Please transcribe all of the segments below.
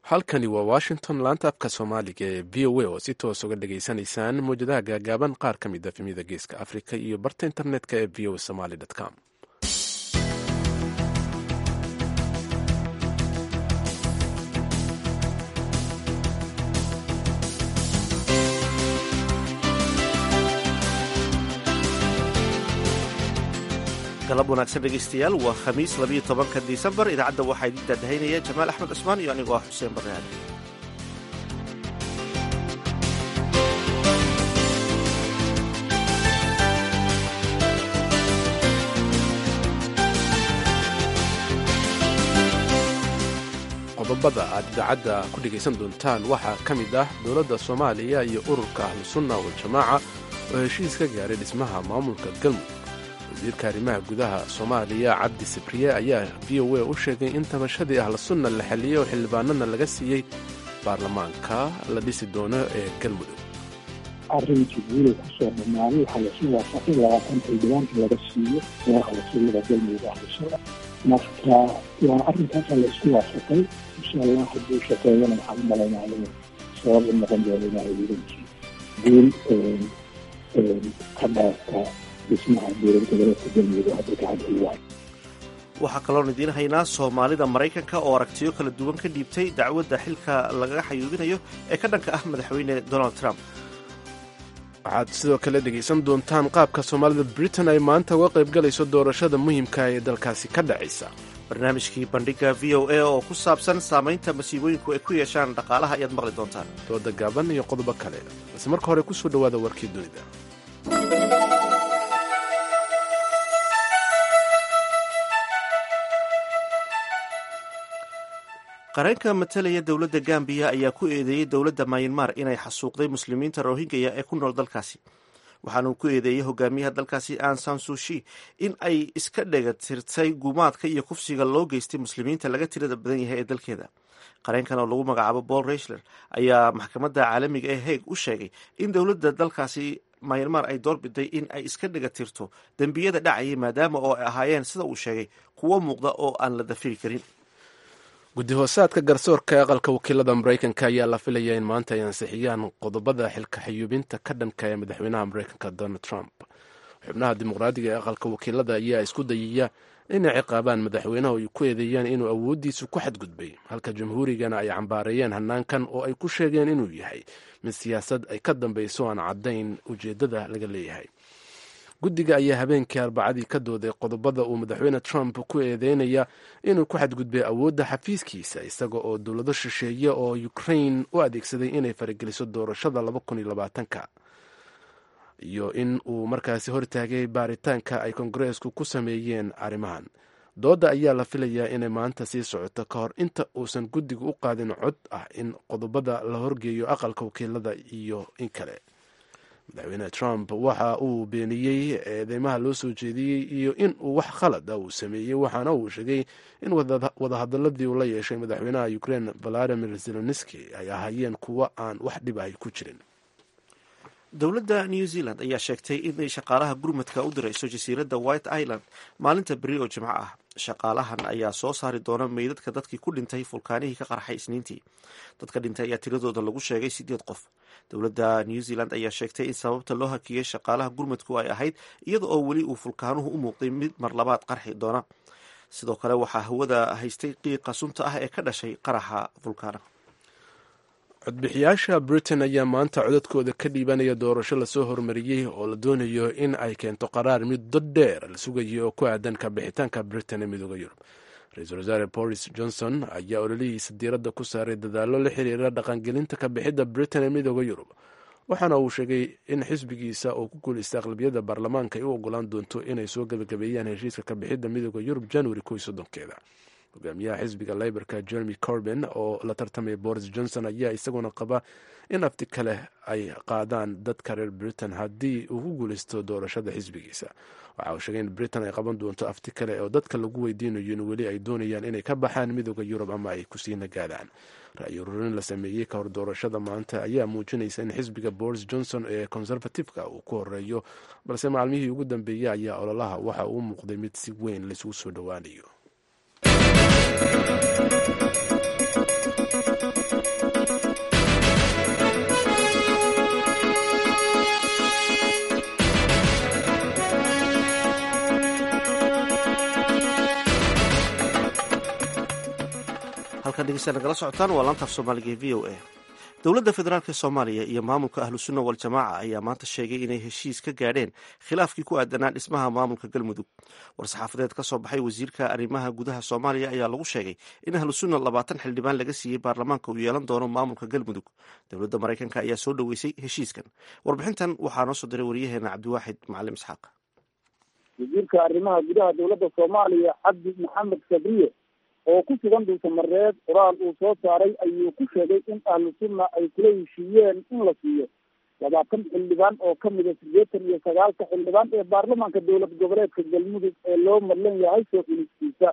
halkani waa washington laanta afka soomaaliga ee v o a oo si toos uga dhageysanaysaan mawjadaha gaagaaban qaar ka mid a efemyada geeska africa iyo barta internetka ee v o somaly com galab wanaagsan dhegaystayaal waa khamiis labiyo tobanka disembar idaacadda waxaa idin daadahaynaya jamaal axmed cusmaan iyo anigoo ah xuseen barnaade qodobada aad idaacadda ku dhegaysan doontaan waxaa ka mid ah dowladda soomaaliya iyo ururka ahlusunna waljamaaca oo heshiis ka gaaray dhismaha maamulka galmudug wasiirka arrimaha gudaha soomaaliya cabdi sibriye ayaa v o a u sheegay in tabashadii ahlusunna la xalliyey oo xildhibaanana laga siiyey baarlamaanka la dhisi doono ee galmudug arrinkii guulay kusoo dhamaaday waxaa lasu waafaqay labaatan xildhibaan in laga siiyo madaxa wasiirada galmudug ahlusuna marka waa arrinkaasaa la isku waafaqay insha allah hadduu shaqeeyana waxaan u malaynaa inuu sabab u noqon doono ilaahay wiilankii guul ka dhaafta dhismaha dowlad goboleedka galmudug hadda gacanta waay waxaa kaloon idiin haynaa soomaalida maraykanka oo aragtiyo kala duwan ka dhiibtay dacwadda xilka lagaga xayuubinayo ee ka dhanka ah madaxweyne donald trump waxaad sidoo kale dhegaysan doontaan qaabka soomaalida britain ay maanta uga qaybgalayso doorashada muhiimka ee dalkaasi ka dhacaysa barnaamijkii bandhiga v o a oo ku saabsan saamaynta masiibooyinku ay ku yeeshaan dhaqaalaha ayaad maqli doontaan dooda gaaban iyo qodobo kale balse marka hore kusoo dhowaada warkii dunida qareenka matalaya dowladda gambiya ayaa ku eedeeyey dowladda mayanmar inay xasuuqday muslimiinta rohingaya ee ku nool dalkaasi waxaanuu ku eedeeyey hogaamiyaha dalkaasi ansan sushi in ay iska dhegatirtay gumaadka iyo kufsiga loo geystay muslimiinta laga tirada badan yahay ee dalkeeda qareenkan oo lagu magacaabo paul reichler ayaa maxkamadda caalamiga ee heeg u sheegay in dowladda dalkaasi mayanmar ay doorbiday in ay iska dhegatirto dembiyada dhacayay maadaama oo ay ahaayeen sida uu sheegay kuwo muuqda oo aan la dafiri karin guddi hoosaadka garsoorka aqalka wakiilada maraykanka ayaa la filayaa in maanta ay ansixiyaan qodobada xilka xayuubinta ka dhanka ee madaxweynaha maraykanka donald trump xubnaha dimuqraadiga ee aqalka wakiilada ayaa isku dayaya inay ciqaabaan madaxweynaha ay ku eedeeyaan inuu awooddiisu ku xadgudbay halka jamhuurigana ay cambaareeyeen hanaankan oo ay ku sheegeen inuu yahay mid siyaasad ay ka dambayso aan caddayn ujeeddada laga leeyahay guddiga ayaa habeenkii arbacadii ka dooday qodobada uu madaxweyne trump ku eedeynaya inuu ku xadgudbay awoodda xafiiskiisa isaga oo dowlado shisheeye oo ukrain u adeegsaday inay farageliso doorashada ka iyo in uu markaasi hortaagay baaritaanka ay kongareesku ku sameeyeen arrimahan doodda ayaa la filayaa inay maanta sii socoto ka hor inta uusan guddiga u qaadin cod ah in qodobada la horgeeyo aqalka wakiilada iyo in kale madaxweyne trump waxa uu beeniyey eedeymaha loo soo jeediyey iyo in uu wax khalad ah uu sameeyey waxaana uu sheegay in wadahadaladii uu la yeeshay madaxweynaha ukraine valadimir zelenski ay ahaayeen kuwo aan wax dhib ahy ku jirin dowladda new zealand ayaa sheegtay inay shaqaalaha gurmadka u dirayso jasiiradda white island maalinta beri oo jimco ah shaqaalahan ayaa soo saari doona meydadka dadkii ku dhintay fulkaanihii ka qarxay isniintii dadka dhintay ayaa tiradooda lagu sheegay sideed qof dowladda new zealand ayaa sheegtay in sababta loo hakiyey shaqaalaha gurmadku ay ahayd iyada oo weli uu fulkaanuhu u muuqday mid mar labaad qarxi doona sidoo kale waxaa hawada haystay qiiqa sunta ah ee ka dhashay qaraxa fulkaana codbixiyaasha britain ayaa maanta codadkooda ka dhiibanaya doorasho lasoo hormariyey oo la doonayo in ay keento qaraar muddo dheer la sugayo oo ku aadan ka bixitaanka britain ee midooda yurub ra-iisul wasaare boris johnson ayaa ololihiisa diiradda ku saaray dadaallo la xiriira dhaqangelinta ka bixidda britain ee midooda yurub waxaana uu sheegay in xisbigiisa oo ku guulaysta aqlabiyadda baarlamaanka ay u ogolaan doonto inay soo gebagabeeyaan heshiiska ka bixidda midooda yurub januari ko iyo soddonkeeda hogaamiyaha xisbiga leyborka jeremy corben oo la tartamaya boris johnson ayaa isaguna qaba in afti kale ay qaadaan dadka reer britain haddii uu ku guulaysto doorashada xisbigiisa waxa uu sheegay in britain ay qaban doonto afti kale oo dadka lagu weydiinayo in weli ay doonayaan inay ka baxaan midooda yurub ama ay kusii nagaadaan ra-yi ururin la sameeyey ka hor doorashada maanta ayaa muujinaysa in xisbiga boris johnson ee conservativeka uu ku horeeyo balse maalmihii ugu dambeeyey ayaa ololaha waxa uu muuqday mid si weyn laisugu soo dhowaanayo halkan dhegeystaad nagala socotaan waa laantaaf soomaaliga ee v o a dowladda federaalk soomaaliya iyo maamulka ahlu sunna waljamaaca ayaa maanta sheegay inay heshiis ka gaadheen khilaafkii ku aadanaa dhismaha maamulka galmudug war-saxaafadeed ka soo baxay wasiirka arrimaha gudaha soomaaliya ayaa lagu sheegay in ahlu sunna labaatan xildhibaan laga siiyey baarlamaanka uu yeelan doono maamulka galmudug dowladda maraykanka ayaa soo dhoweysay heshiiskan warbixintan waxaa noo soo diray waryaheena cabdiwaaxid macalim isxaaq wasiirka arrimaha gudaha dowladda soomaaliya cabdi maxamed sabriye oo ku sugan dhuusamareed qoraal uu soo saaray ayuu ku sheegay in ahlu sunna ay kula heshiiyeen in la siiyo labaatan xildhibaan oo kamida sideetan iyo sagaalka xildhibaan ee baarlamaanka dowlad goboleedka galmudug ee loo madlan yahay soo xilistiisa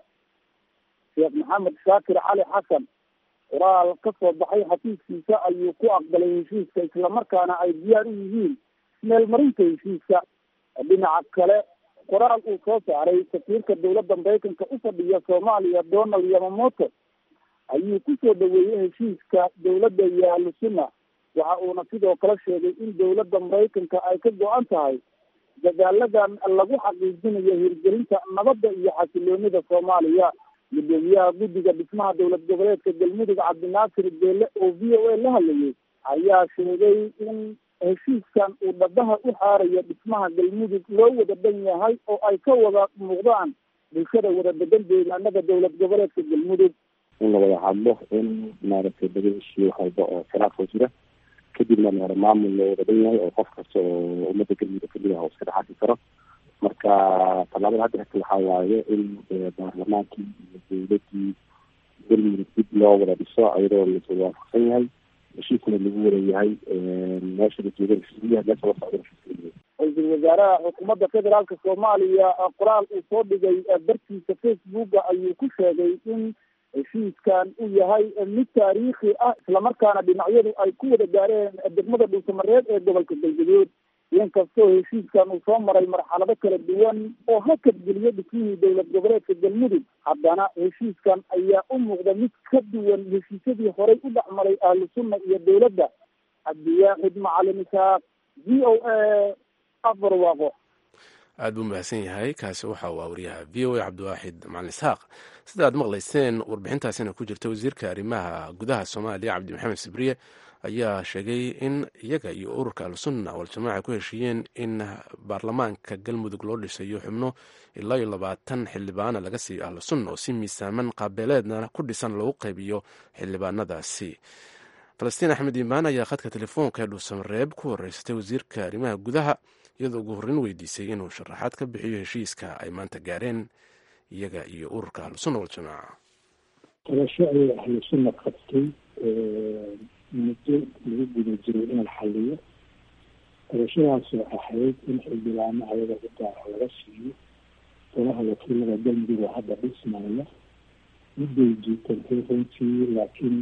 sheekh maxamed shaakir cali xasan qoraal ka soo baxay xafiiskiisa ayuu ku aqbalay heshiiska islamarkaana ay diyaar u yihiin meelmarinta heshiiska dhinaca kale qoraal uu soo saaray safiirka dowladda maraykanka u fadhiya soomaaliya donald yamamoto ayuu kusoo dhaweeyey heshiiska dowladda iyo ahlu sunna waxa uuna sidoo kale sheegay in dowladda maraykanka ay ka go-an tahay dadaaladan lagu xaqiijinayo hirgelinta nabadda iyo xasiloonida soomaaliya gudoomiyaha guddiga dhismaha dowlad goboleedka galmudug cabdinaasir beele oo v o a la hadlayay ayaa sheegay in heshiiskan uu dhabaha u xaarayo dhismaha galmudug loo wada dhan yahay oo ay ka wada muuqdaan bulshada wada degan deegaanada dowlad goboleedka galmudug in la wada hadlo in maaragtay laga heshiiyo wax walba oo khilaafoo jira kadibna maara maamul loo wada dhan yahay oo qof kasta oo ummadda galmudug kamid ah oo iska dhexarki karo marka tallaabada hadda xigta waxaa waaye in baarlamaankii iyo dowladii galmudug dib loo wada dhiso iyadoo lasa waafaqsan yahay heshiiskuna lagu wareeyahay meesha la jooga heshiisyaha meesha la socda heshiiska ra-iisul wasaaraha xukuumadda federaalka soomaaliya qoraal uu soo dhigay bartiisa facebooka ayuu ku sheegay in heshiiskan uu yahay mid taariikhi ah islamarkaana dhinacyadu ay ku wada gaareen degmada dhuusamareed ee gobolka galgaduud inkastoo heshiiskan uu soo maray marxalado kala duwan oo hakadgeliyo dhismihii dowlad goboleedka galmudug haddana heshiiskan ayaa u muuqda mid ka duwan heshiisyadii horey u dhex maray ahlu sunna iyo dowladda cabdiwaaxid macalin isaaq v o a afar waaqo aad buu mahadsan yahay kaasi waxa uu waryaha v o a cabdiwaaxid macalin isxaaq sida aad maqlayseen warbixintaasina ku jirta wasiirka arrimaha gudaha soomaaliya cabdi maxamed sibriye ayaa sheegay in iyaga iyo ururka al-sunna waljamaaca ku heshiiyeen in baarlamaanka galmudug loo dhisayo xubno ilaa iyo labaatan xildhibaana laga siiyo ahlu sunna oo si miisaaman qaabeeleedna ku dhisan lagu qaybiyo xildhibaanadaasi falastiin axmed iimaan ayaa khadka telefoonka ee dhuusamareeb ku horeysatay wasiirka arrimaha gudaha iyadoo ugu horreyn weydiisay inuu sharaxaad ka bixiyo heshiiska ay maanta gaareen iyaga iyo ururka ahlusunna waljamaaca tabasho ayay ahlu sunna qabtay muddo lagu guda jiray in la xaliyo tabashadaasoo ahayd in xildhibaano ayaga u gaara laga siiyo golaha wakiilada galmudug oo hadda dhismaya midday jiitantay runtii laakiin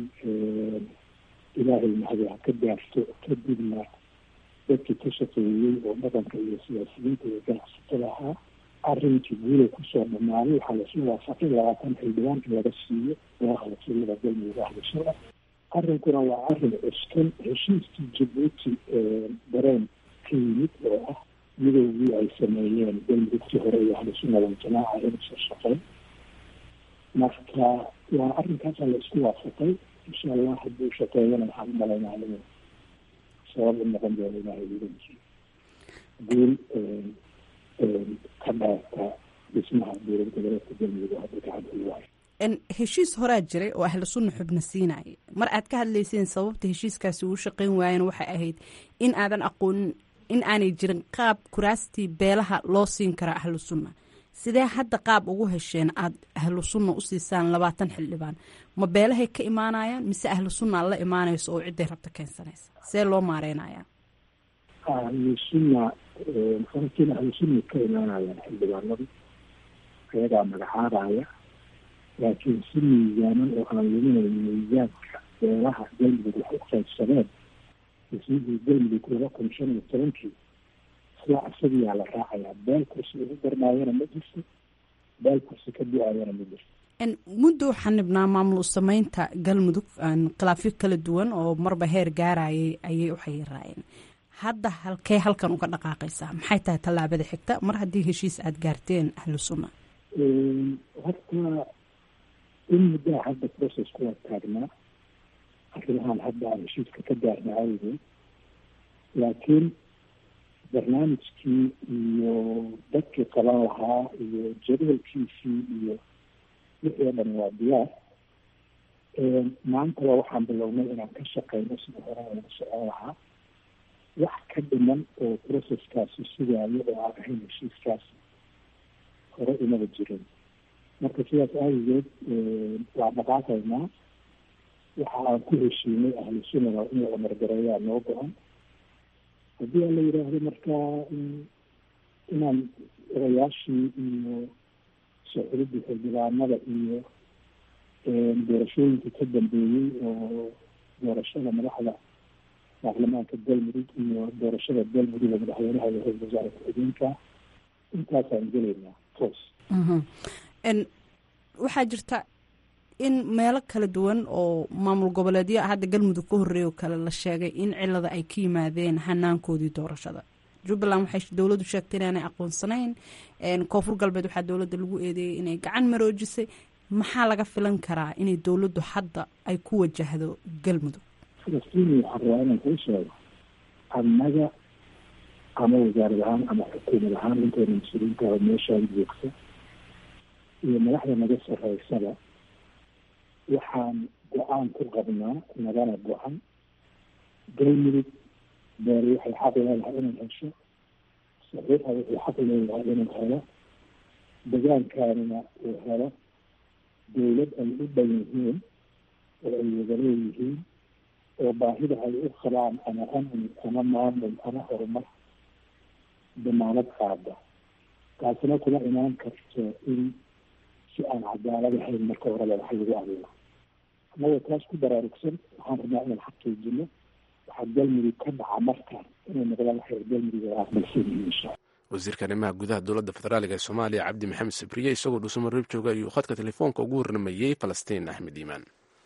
ilaahay mahadi ha ka gaarto kadibna dadkii ka shaqeeyey oo dhaqanka iyo siyaasiyiinta iyo ganacsatada ahaa arrinkii guulay kusoo dhamaaday waxaa lasu waafaqay labaatan xildhibaan in laga siiyo golaha wakiilada galmudug ahlusunna arrinkuna waa arrin cuskan heshiiskii jabuuti dareen ka yimid oo ah midoogii ay sameeyeen galmudugtii hore iyo ahlusunna waljamaaca inuusan shaqeyn marka waa arrinkaasa la isku waafaqay insha allah hadduu shaqeeyana waxaan u malaynaa inuu sabab u noqon doono ilahay idanki guul ka dhaarta dhismaha dowlad goboleedka galmudug oo hadda gacanta u waayo heshiis horaa jiray oo ahlu sunna xubna siinaya mar aad ka hadlayseen sababta heshiiskaasi uu shaqeyn waayeen waxay ahayd in aadan aqoonin in aanay jirin qaab kuraastii beelaha loo siin kara ahlu sunna sidee hadda qaab ugu hesheen aada ahlu sunna u siisaan labaatan xildhibaan ma beelahay ka imaanayaan mise ahlu sunna la imaanayso oo cidday rabta keensanaysa see loo maareynayaa ahlu sunna falastiin ahlu sunna ka imaanayaan xildhibaanadu ayagaa magacaabaya laakiin si miisaaman oo aan luminayn miisaanka beelaha galmudug wax u qaybsadeen dhismihii galmudug laba kun shan iyo tobankii isla isagiyaa la raacayaa beel kursi ugu darnaayana ma jirto beel kursi ka du-ayana ma jirto muddo waxaa nibnaa maamul sameynta galmudug khilaafyo kala duwan oo marba heer gaarayay ayay u xayiraayeen hadda halkee halkan uga dhaqaaqaysaa maxay tahay tallaabada xigta mar haddii heshiis aada gaarteen ahlu sunna horta in muddaha hadda process kuwa taagnaa arrimahan hadda aan heshiiska ka gaarna awgeed laakiin barnaamijkii iyo dadkii qaban lahaa iyo jadwalkiisii iyo wixii o dhan waa diyaar maantaba waxaan bilownay inaan ka shaqeyno sida hore laga socon lahaa wax ka dhiman oo processkaasi sugaayo oo aan ahayn heshiiskaasi hore imaba jirin marka sidaas aawigeed waa dhaqaaqaynaa waxa aan ku heshiinay ahlu sunnada in la amargareeyaa noo go-an haddii aan la yidhaahdo markaa inaan odayaashii iyo socodidii xildhibaanada iyo doorashooyinkii ka dambeeyey oo doorashada madaxda baarlamaanka galmudug iyo doorashada galmudug oo madaxweynaha iyo ra-isul wasaare ku-xigeenka intaasaan gelaynaa toos waxaa jirta in meelo kala duwan oo maamul goboleedyo hadda galmudug ka horreeya oo kale la sheegay in cilada ay ka yimaadeen hanaankoodii doorashada jubbaland waxay dowladdu sheegtay inaanay aqoonsanayn koonfur galbeed waxaa dowladda lagu eedeeyay inay gacan maroojisay maxaa laga filan karaa inay dowladdu hadda ay ku wajahdo galmudug falastiin waxaan rabaa inaan kuu sheego annaga ama wasaarad ahaan ama xukuumad ahaan intayna mas-uuliyiinta oo meeshaan joogta iyo madaxda naga sarreysaba waxaan go-aan ku qabnaa nagana go-an galmudug beeri waxay xaq leedahay inay hesho saxiixa wuxuu xaq leeyahay inuu helo degaankaanina uu helo dowlad ay u dhan yihiin oo ay wada leeyihiin oo baahida ay u qabaan ama amni ama maamul ama horumar damaanad qaada taasina kuma imaan karto in si aan cadaalad ahayn marka horeba wax lagu abuuro annagoo taas ku baraarugsan waxaan rabnaa inaan xaqiijino waxaa galmudug ka dhaca markaan inay noqdaan waxay galmudug ay aqbalsan yihiin insha wasiirka arrimaha gudaha dowladda federaaliga ee soomaaliya cabdi maxamed sabriye isagoo dhuusamareeb jooga ayuu khadka telefoonka ugu warramayey falastiin axmed iimaan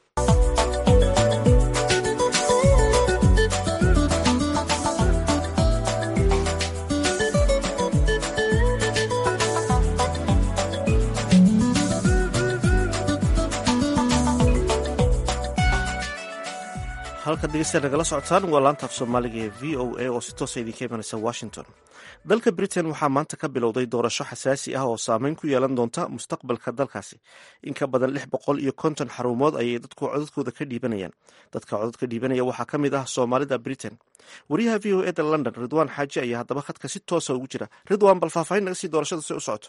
halka dhegeystayaal nagala socotaan waa laanta af soomaaliga ee v o a oo si toosa idinka imanaysa washington dalka britain waxaa maanta ka bilowday doorasho xasaasi ah oo saameyn ku yeelan doonta mustaqbalka dalkaasi in ka badan lix boqol iyo konton xarumood ayay dadku codadkooda ka dhiibanayaan dadka codadka dhiibanaya waxaa ka mid ah soomaalida britain wariyaha v o e da london ridwaan xaaji ayaa haddaba khadka si toosa ugu jira ridwaan bal faahfaahin naga sii doorashada si u socoto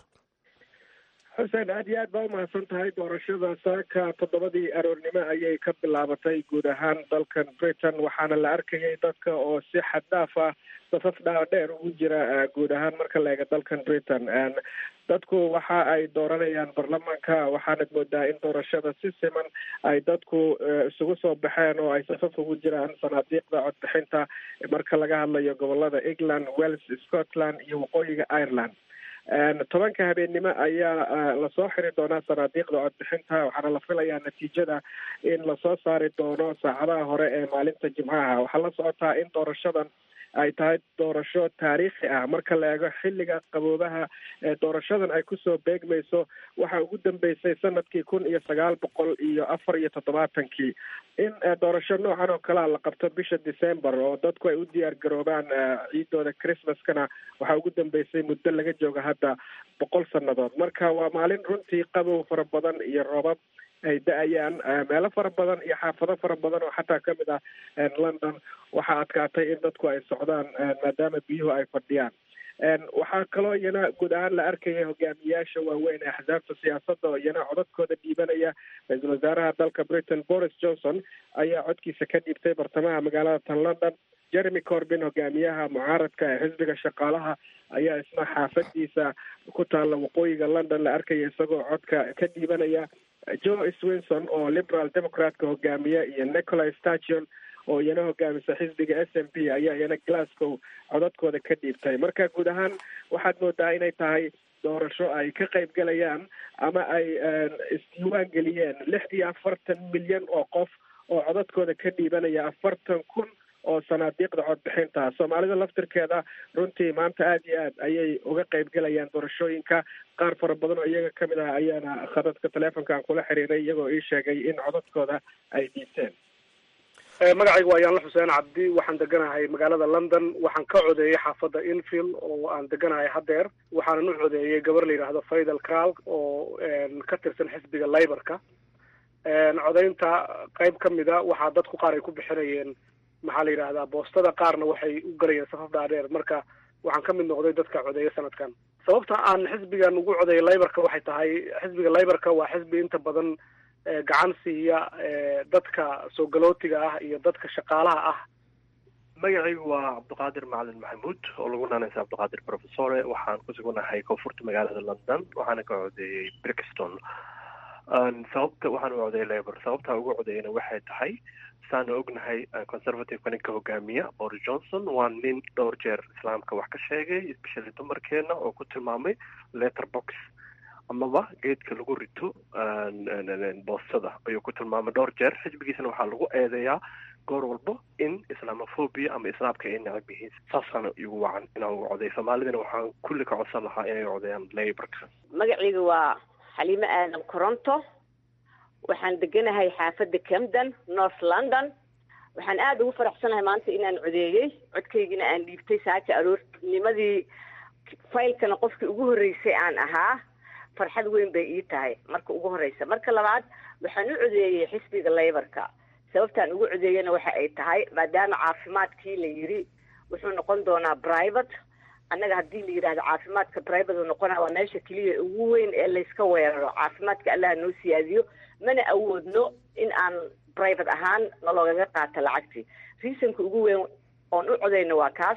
xuseen aad iyo aad baa umahadsan tahay doorashada saaka toddobadii aroornimo ayay ka bilaabatay guud ahaan dalkan britain waxaana la arkayay dadka oo si xaddaaf ah safaf dhaadheer ugu jira guud ahaan marka la eega dalkan britain dadku waxa ay dooranayaan baarlamaanka waxaanad moodaa in doorashada si siman ay dadku isugu soo baxeen oo ay safaf ugu jiraan sanaadiiqda codbixinta marka laga hadlayo gobolada england wales scotland iyo waqooyiga ireland tobanka habeennimo ayaa lasoo xiri doonaa sanaadiiqda codbixinta waxaana la filayaa natiijada in lasoo saari doono saacadaha hore ee maalinta jimcaha waxaa la socotaa in doorashadan ay tahay doorasho taariikhi ah marka la eego xilliga qaboobaha ee doorashadan ay kusoo beegmayso waxaa ugu dambeysay sanadkii kun iyo sagaal boqol iyo afar iyo toddobaatankii in doorasho noocan oo kalea la qabto bisha december oo dadku ay u diyaar garoobaan ciidooda christmaskana waxaa ugu dambeysay muddo laga jooga hadda boqol sannadood marka waa maalin runtii qabow fara badan iyo roobab ay da-ayaan meelo fara badan iyo xaafado fara badan oo xataa kamid ah london waxaa adkaatay in dadku ay socdaan maadaama biyuhu ay fadhiyaan waxaa kaloo iyana guud ahaan la arkaya hogaamiyaasha waaweyn ee axsaabta siyaasadda oo iyana codadkooda dhiibanaya ra-iisul wasaaraha dalka britain boris johnson ayaa codkiisa ka dhiibtay bartamaha magaalada tan london jeremy corbin hogaamiyaha mucaaradka ee xisbiga shaqaalaha ayaa isna xaafadiisa ku taalla waqooyiga london la arkaya isagoo codka ka dhiibanaya joe swinson oo liberal democratka hogaamiya iyo nicola station oo iyana hogaamisa xisbiga s m p ayaa iyana glasgow codadkooda ka dhiibtay marka guud ahaan waxaad moodaa inay tahay doorasho ay ka qayb galayaan ama ay isdiiwaan geliyeen lix iyo afartan milyan oo qof oo codadkooda ka dhiibanaya afartan kun oo sanaadiiqda codbixinta soomaalida laftirkeeda runtii maanta aada iyo aad ayay uga qeybgelayaan doorashooyinka qaar fara badan oo iyaga kamid ah ayaana khadadka teleefonka aan kula xiriiray iyagoo ii sheegay in codadkooda ay dhiibteen magacayga waa yaanla xuseen cabdi waxaan deganahay magaalada london waxaan ka codeeyey xaafadda infield oo aan deganahay haddeer waxaanan u codeeyey gabar la yidhaahdo faidal kral oo ka tirsan xisbiga liborka codeynta qayb ka mida waxaa dadku qaar ay ku bixinayeen maxaa la yidhahdaa boostada qaarna waxay u galayeen safaf dhaadheer marka waxaan ka mid noqday dadka codeeya sanadkan sababta aan xisbigan ugu codeeyay liborka waxay tahay xisbiga liborka waa xisbi inta badan gacan siiya dadka soo galootiga ah iyo dadka shaqaalaha ah magacaygu waa cabdiqaadir macalin maxamuud oo lagu naanaysa cabdiqaadir professore waxaan ku sugannahay koonfurta magaalada london waxaana ka codeeyey brixton sababta waxaan u codeeyay labor sababtaa ugu codeeyana waxay tahay saanu ognahay conservativeka ninka hogaamiya boris johnson waa nin dhowr jeer islaamka wax ka sheegay especially dumarkeena oo ku tilmaamay letter box amaba geedka lagu rito boostada ayuu ku tilmaamay dhowr jeer xisbigiisana waxaa lagu eedeeyaa goor walbo in islamophobia ama islaamka ay necab yihiin saasaana igu wacan inaan uga codeey soomaalidana waxaan kulli ka codsan lahaa inay codeeyaan laborka magacayga waa xaliimo aadan coronto waxaan deganahay xaafadda camden north london waxaan aada ugu faraxsanahay maanta inaan codeeyey codkaygina aan dhiibtay saaka aroornimadii faylkana qofkii ugu horreysay aan ahaa farxad weyn bay ii tahay marka ugu horreysa marka labaad waxaan u codeeyey xisbiga layborka sababtaan ugu codeeyana waxa ay tahay maadaama caafimaadkii la yiri wuxuu noqon doonaa private annaga haddii la yidhahdo caafimaadka private uu noqonaa waa meesha keliya ugu weyn ee layska weeraro caafimaadka allaha noo siyaadiyo mana awoodno in aan private ahaan naloogaga qaato lacagtii reasonka ugu weyn oon u codeyno waa kaas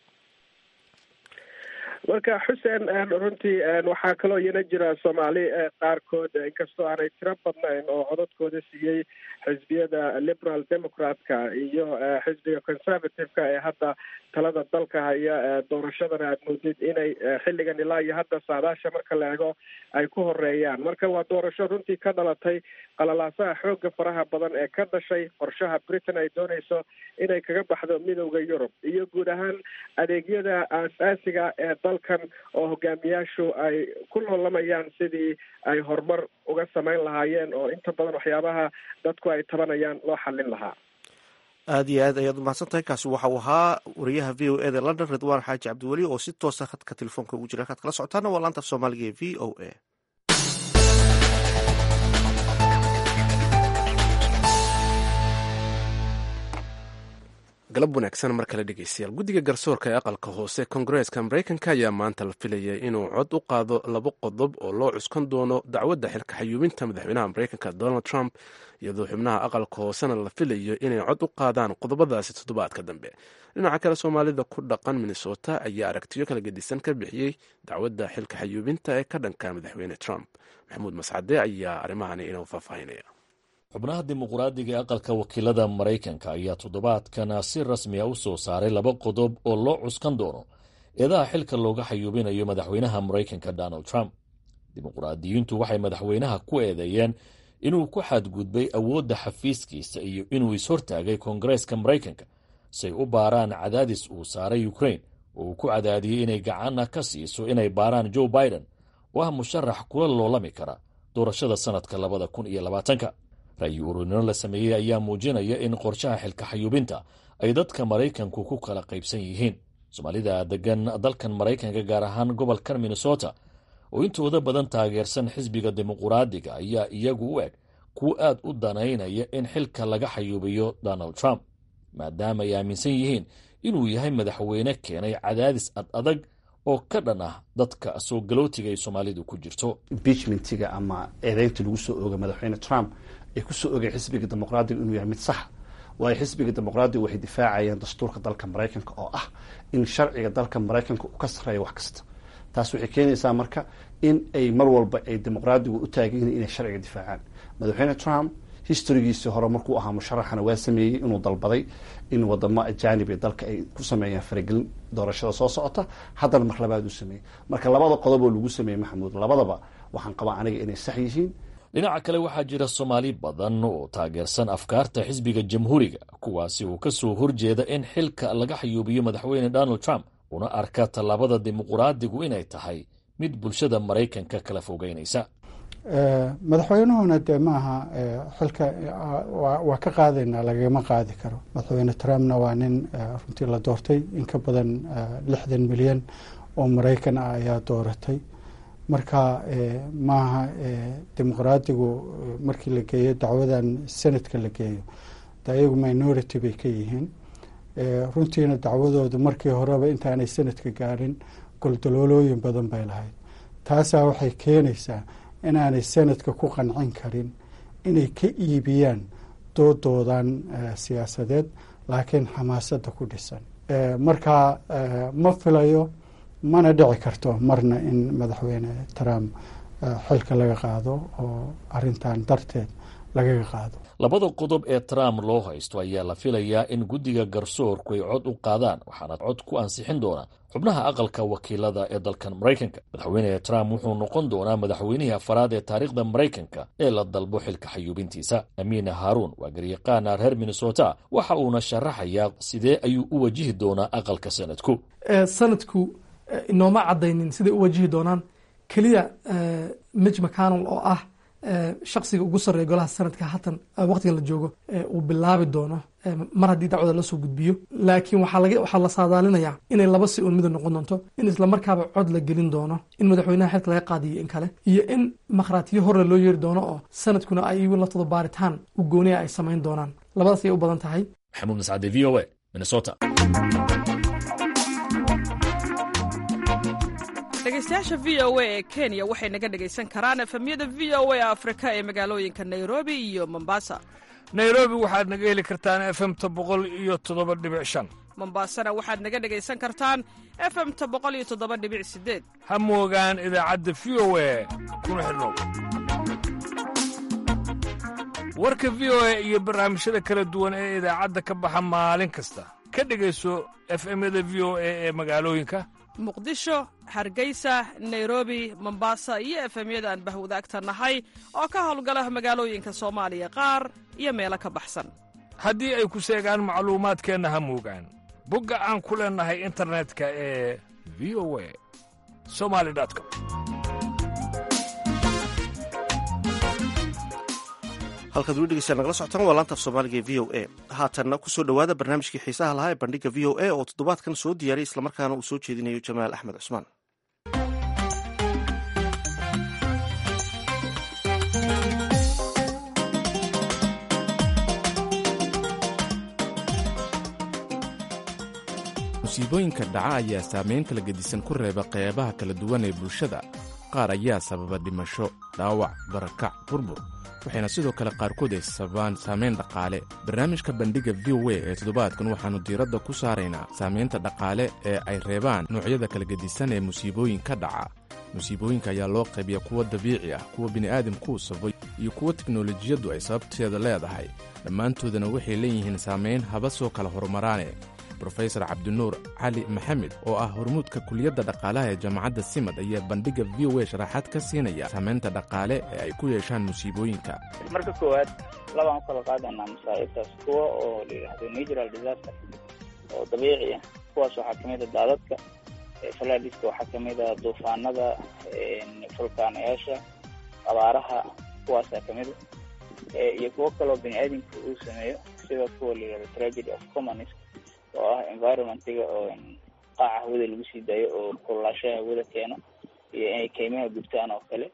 marka xuseen runtii waxaa kaloo iyana jira soomaali qaarkood inkastoo aanay tiro badnayn oo codadkooda siiyey xisbiyada liberal democratka iyo xisbiga conservative-ka ee hadda talada dalka haya doorashadana aad moodid inay xilligan ilaa iyo hadda saadaasha marka la eego ay ku horeeyaan marka waa doorasho runtii ka dhalatay qalalaasaha xooga faraha badan ee ka dhashay qorshaha britain ay dooneyso inay kaga baxdo midowda yurub iyo guud ahaan adeegyada aasaasiga ee dalkan oo hogaamiyaashu ay ku loolamayaan sidii ay horumar uga samayn lahaayeen oo inta badan waxyaabaha dadku ay tabanayaan loo xallin lahaa aada iyo aad ayaad umahadsan tahay kaasi waxa uu ahaa wariyaha v o e da london ridwaan xaaji cabdiweli oo si toosa khadka telefoonka ugu jira halkaad kala socotaana waa laanta af soomaaliga ee v o a galab wanaagsan mar kale dhegeystayaal guddiga garsoorka ee aqalka hoose kongareeska mareykanka ayaa maanta la filayay inuu cod u qaado laba qodob oo loo cuskan doono dacwadda xilka xayuubinta madaxweynaha mareykanka donald trump iyadoo xubnaha aqalka hoosena la filayo inay cod u qaadaan qodobadaasi toddobaadka dambe dhinaca kale soomaalida ku dhaqan minnesota ayaa aragtiyo kala gedisan ka bixiyey dacwadda xilka xayuubinta ee ka dhanka madaxweyne trump maxamuud mascade ayaa arrimahani inoo faahfaahinaya xubnaha dimuqraadiga ee aqalka wakiilada maraykanka ayaa toddobaadkan si rasmi a u soo saaray laba qodob oo loo cuskan doono eedaha xilka looga xayuubinayo madaxweynaha maraykanka donald trump dimuqraadiyiintu waxay madaxweynaha ku eedeeyeen inuu ku xadgudbay awoodda xafiiskiisa iyo inuu ishortaagay koongareeska maraykanka say u baaraan cadaadis uu saaray ukrain oo uu ku cadaadiyey inay gacanna ka siiso inay baaraan joe biden oo ah musharax kula loolami kara doorashada sannadka labada kun iyo labaatanka ra'yi ururinno la sameeyey ayaa muujinaya in qorshaha xilka xayuubinta ay dadka maraykanku ku kala qaybsan yihiin soomaalida degan dalkan maraykanka gaar ahaan gobolkan minnesota oo intooda badan taageersan xisbiga dimuquraadiga ayaa iyagu u eg kuwa aad u danaynaya in xilka laga xayuubiyo donald trump maadaama ay aaminsan yihiin inuu yahay madaxweyne keenay cadaadis ad adag oo ka dhan ah dadka soo galootiga ay soomaalidu ku jirto imbichmentiga ama eedeynta lagu soo oogay madaxweyne trump ay ku soo ogay xisbiga dimuqraadiga inuu yahay mid saxa waayo xisbiga dimuqraadiga waxay difaacayeen dastuurka dalka maraykanka oo ah in sharciga dalka maraykanka uu ka sarreeyo wax kasta taas waxay keenaysaa marka in ay mar walba ay dimuqraadigu u taagan yihiin inay sharciga difaacaan madaxweyne trump historigiisii hore markuu ahaa musharaxana waa sameeyey inuu dalbaday in wadamo ajaanib ee dalka ay ku sameeyaan faragelin doorashada soo socota haddana mar labaad uu sameeyey marka labada qodob oo lagu sameeyey maxamuud labadaba waxaan qabaa aniga inay sax yihiin dhinaca kale waxaa jira soomaali badan oo taageersan afkaarta xisbiga jamhuuriga kuwaasi oo ka soo horjeeda in xilka laga xayuubiyo madaxweyne donald trump una arka tallaabada dimuquraadigu inay tahay mid bulshada maraykanka kala fogeynaysa madaxweynuhuna dee maaha xilka waa ka qaadaynaa lagama qaadi karo madaxweyne trumpna waa nin runtii la doortay in ka badan lixdan milyan oo maraykan ah ayaa dooratay marka maaha dimuqraadigu markii la geeyo dacwadan senatka la geeyo de iyagu minority bay ka yihiin runtiina dacwadoodu markii horeba intaanay senatka gaarin goldaloolooyin badan bay lahayd taasaa waxay keenaysaa inaanay senatka ku qancin karin inay ka iibiyaan doodoodan siyaasadeed laakiin xamaasadda ku dhisan marka ma filayo mana dhici karto marna in madaxweyne trump xilka laga qaado oo arintan darteed lagaga qaado labada qodob ee trump loo haysto ayaa la filayaa in guddiga garsoorku ay cod u qaadaan waxaana cod ku ansixin doona xubnaha aqalka wakiilada ee dalkan maraykanka madaxweyne trump wuxuu noqon doonaa madaxweynihii afaraad ee taariikhda maraykanka ee la dalbo xilka xayuubintiisa amiina haaruun waa garyaqaana reer minnesota waxa uuna sharaxayaa sidee ayuu u wajihi doonaa aqalka sanadku sanadku inooma cadaynin siday u wajihi doonaan keliya mij mcconnel oo ah shaksiga ugu sarreeya golaha sanadka hatan waqtiga la joogo uu bilaabi doono mar haddii dacwada lasoo gudbiyo laakiin waxaa la saadaalinayaa inay laba si un mida noqon doonto in islamarkaaba cod la gelin doono in madaxweynaha xilka laga qaadiyo in kale iyo in makhraatiyo horre loo yeeri doono oo sanadkuna ay igu laftooda baaritaan u gooniya ay samayn doonaan labadaas ayay u badan tahay maxamuud mascade v o a minnesota dhegeystayaasha v o a ee kenya waxay naga dhegaysan karaan efemyada v o a afrika ee magaalooyinka nairobi iyo mombasa nairobi waxaad naga heli kartaan efemta boqol iyo toddoba dhibic shan mombasana waxaad naga dhegaysan kartaan efemta boqol iyo toddoba dhibic sideed ha moogaan idaacadda v o a kuna xidhnow warka v o a iyo barnaamijyada kala duwan ee idaacadda ka baxa maalin kasta ka dhegayso efemyada v o a ee magaalooyinka muqdisho hargeysa nairobi mombasa iyo efemyada aan bahwadaagta nahay oo ka howlgala magaalooyinka soomaaliya qaar iyo meelo ka baxsan haddii ay ku seegaan macluumaadkeenna ha moogaan bogga aan ku leennahay internetka ee v o a somali com halkaad weli dhegeysaa nagala socotaan waa laanta af soomaaliga ee v o a haatanna kusoo dhowaada barnaamijkii xiisaha lahaa ee bandhiga v o a oo toddobaadkan soo diyaariyay islamarkaana uu soo jeedinayo jamaal axmed cusmaan musiibooyinka dhaca ayaa saamayn kala gedisan ku reeba qeybaha kala duwan ee bulshada qaar ayaa sababa dhimasho dhaawac barakac burbur waxayna sidoo kale qaarkood ay sababaan saamayn dhaqaale barnaamijka bandhiga v o a ee toddobaadkan waxaannu diiradda ku saaraynaa saamaynta dhaqaale ee ay reebaan noocyada kala gedisan ee musiibooyinka dhaca musiibooyinka ayaa loo qaybiya kuwa dabiici ah kuwa bini'aadamkuu sabay iyo kuwa teknolojiyaddu ay sababteeda leedahay dhammaantoodana waxay leeyihiin saamayn haba soo kala horumaraane rofesor cabdinuur cali maxamed oo ah hormuudka kuliyadda dhaqaalaha ee jaamacadda simad ayaa bandhigga v o a sharaxaad ka siinaya saamaynta dhaqaale ee ay ku yeeshaan musiibooyinka marka koowaad labaan u kala qaadaynaa masaa'ibtaas kuwa oo la yidhaahdo natural disaster oo dabiici ah kuwaas waxaa kamid a daadadka falaadiska waxaa kamid a duufaanada fulkaanayaasha abaaraha kuwaasaa kamid a iyo kuwo kaloo bini aadamka uu sameeyo sida kuwa la yidhahdo tragedy of commons oo ah environmentiga oo qaaca hawada lagu sii daayo oo kululaashaha hawada keeno iyo inay keymaha gubtaan oo kale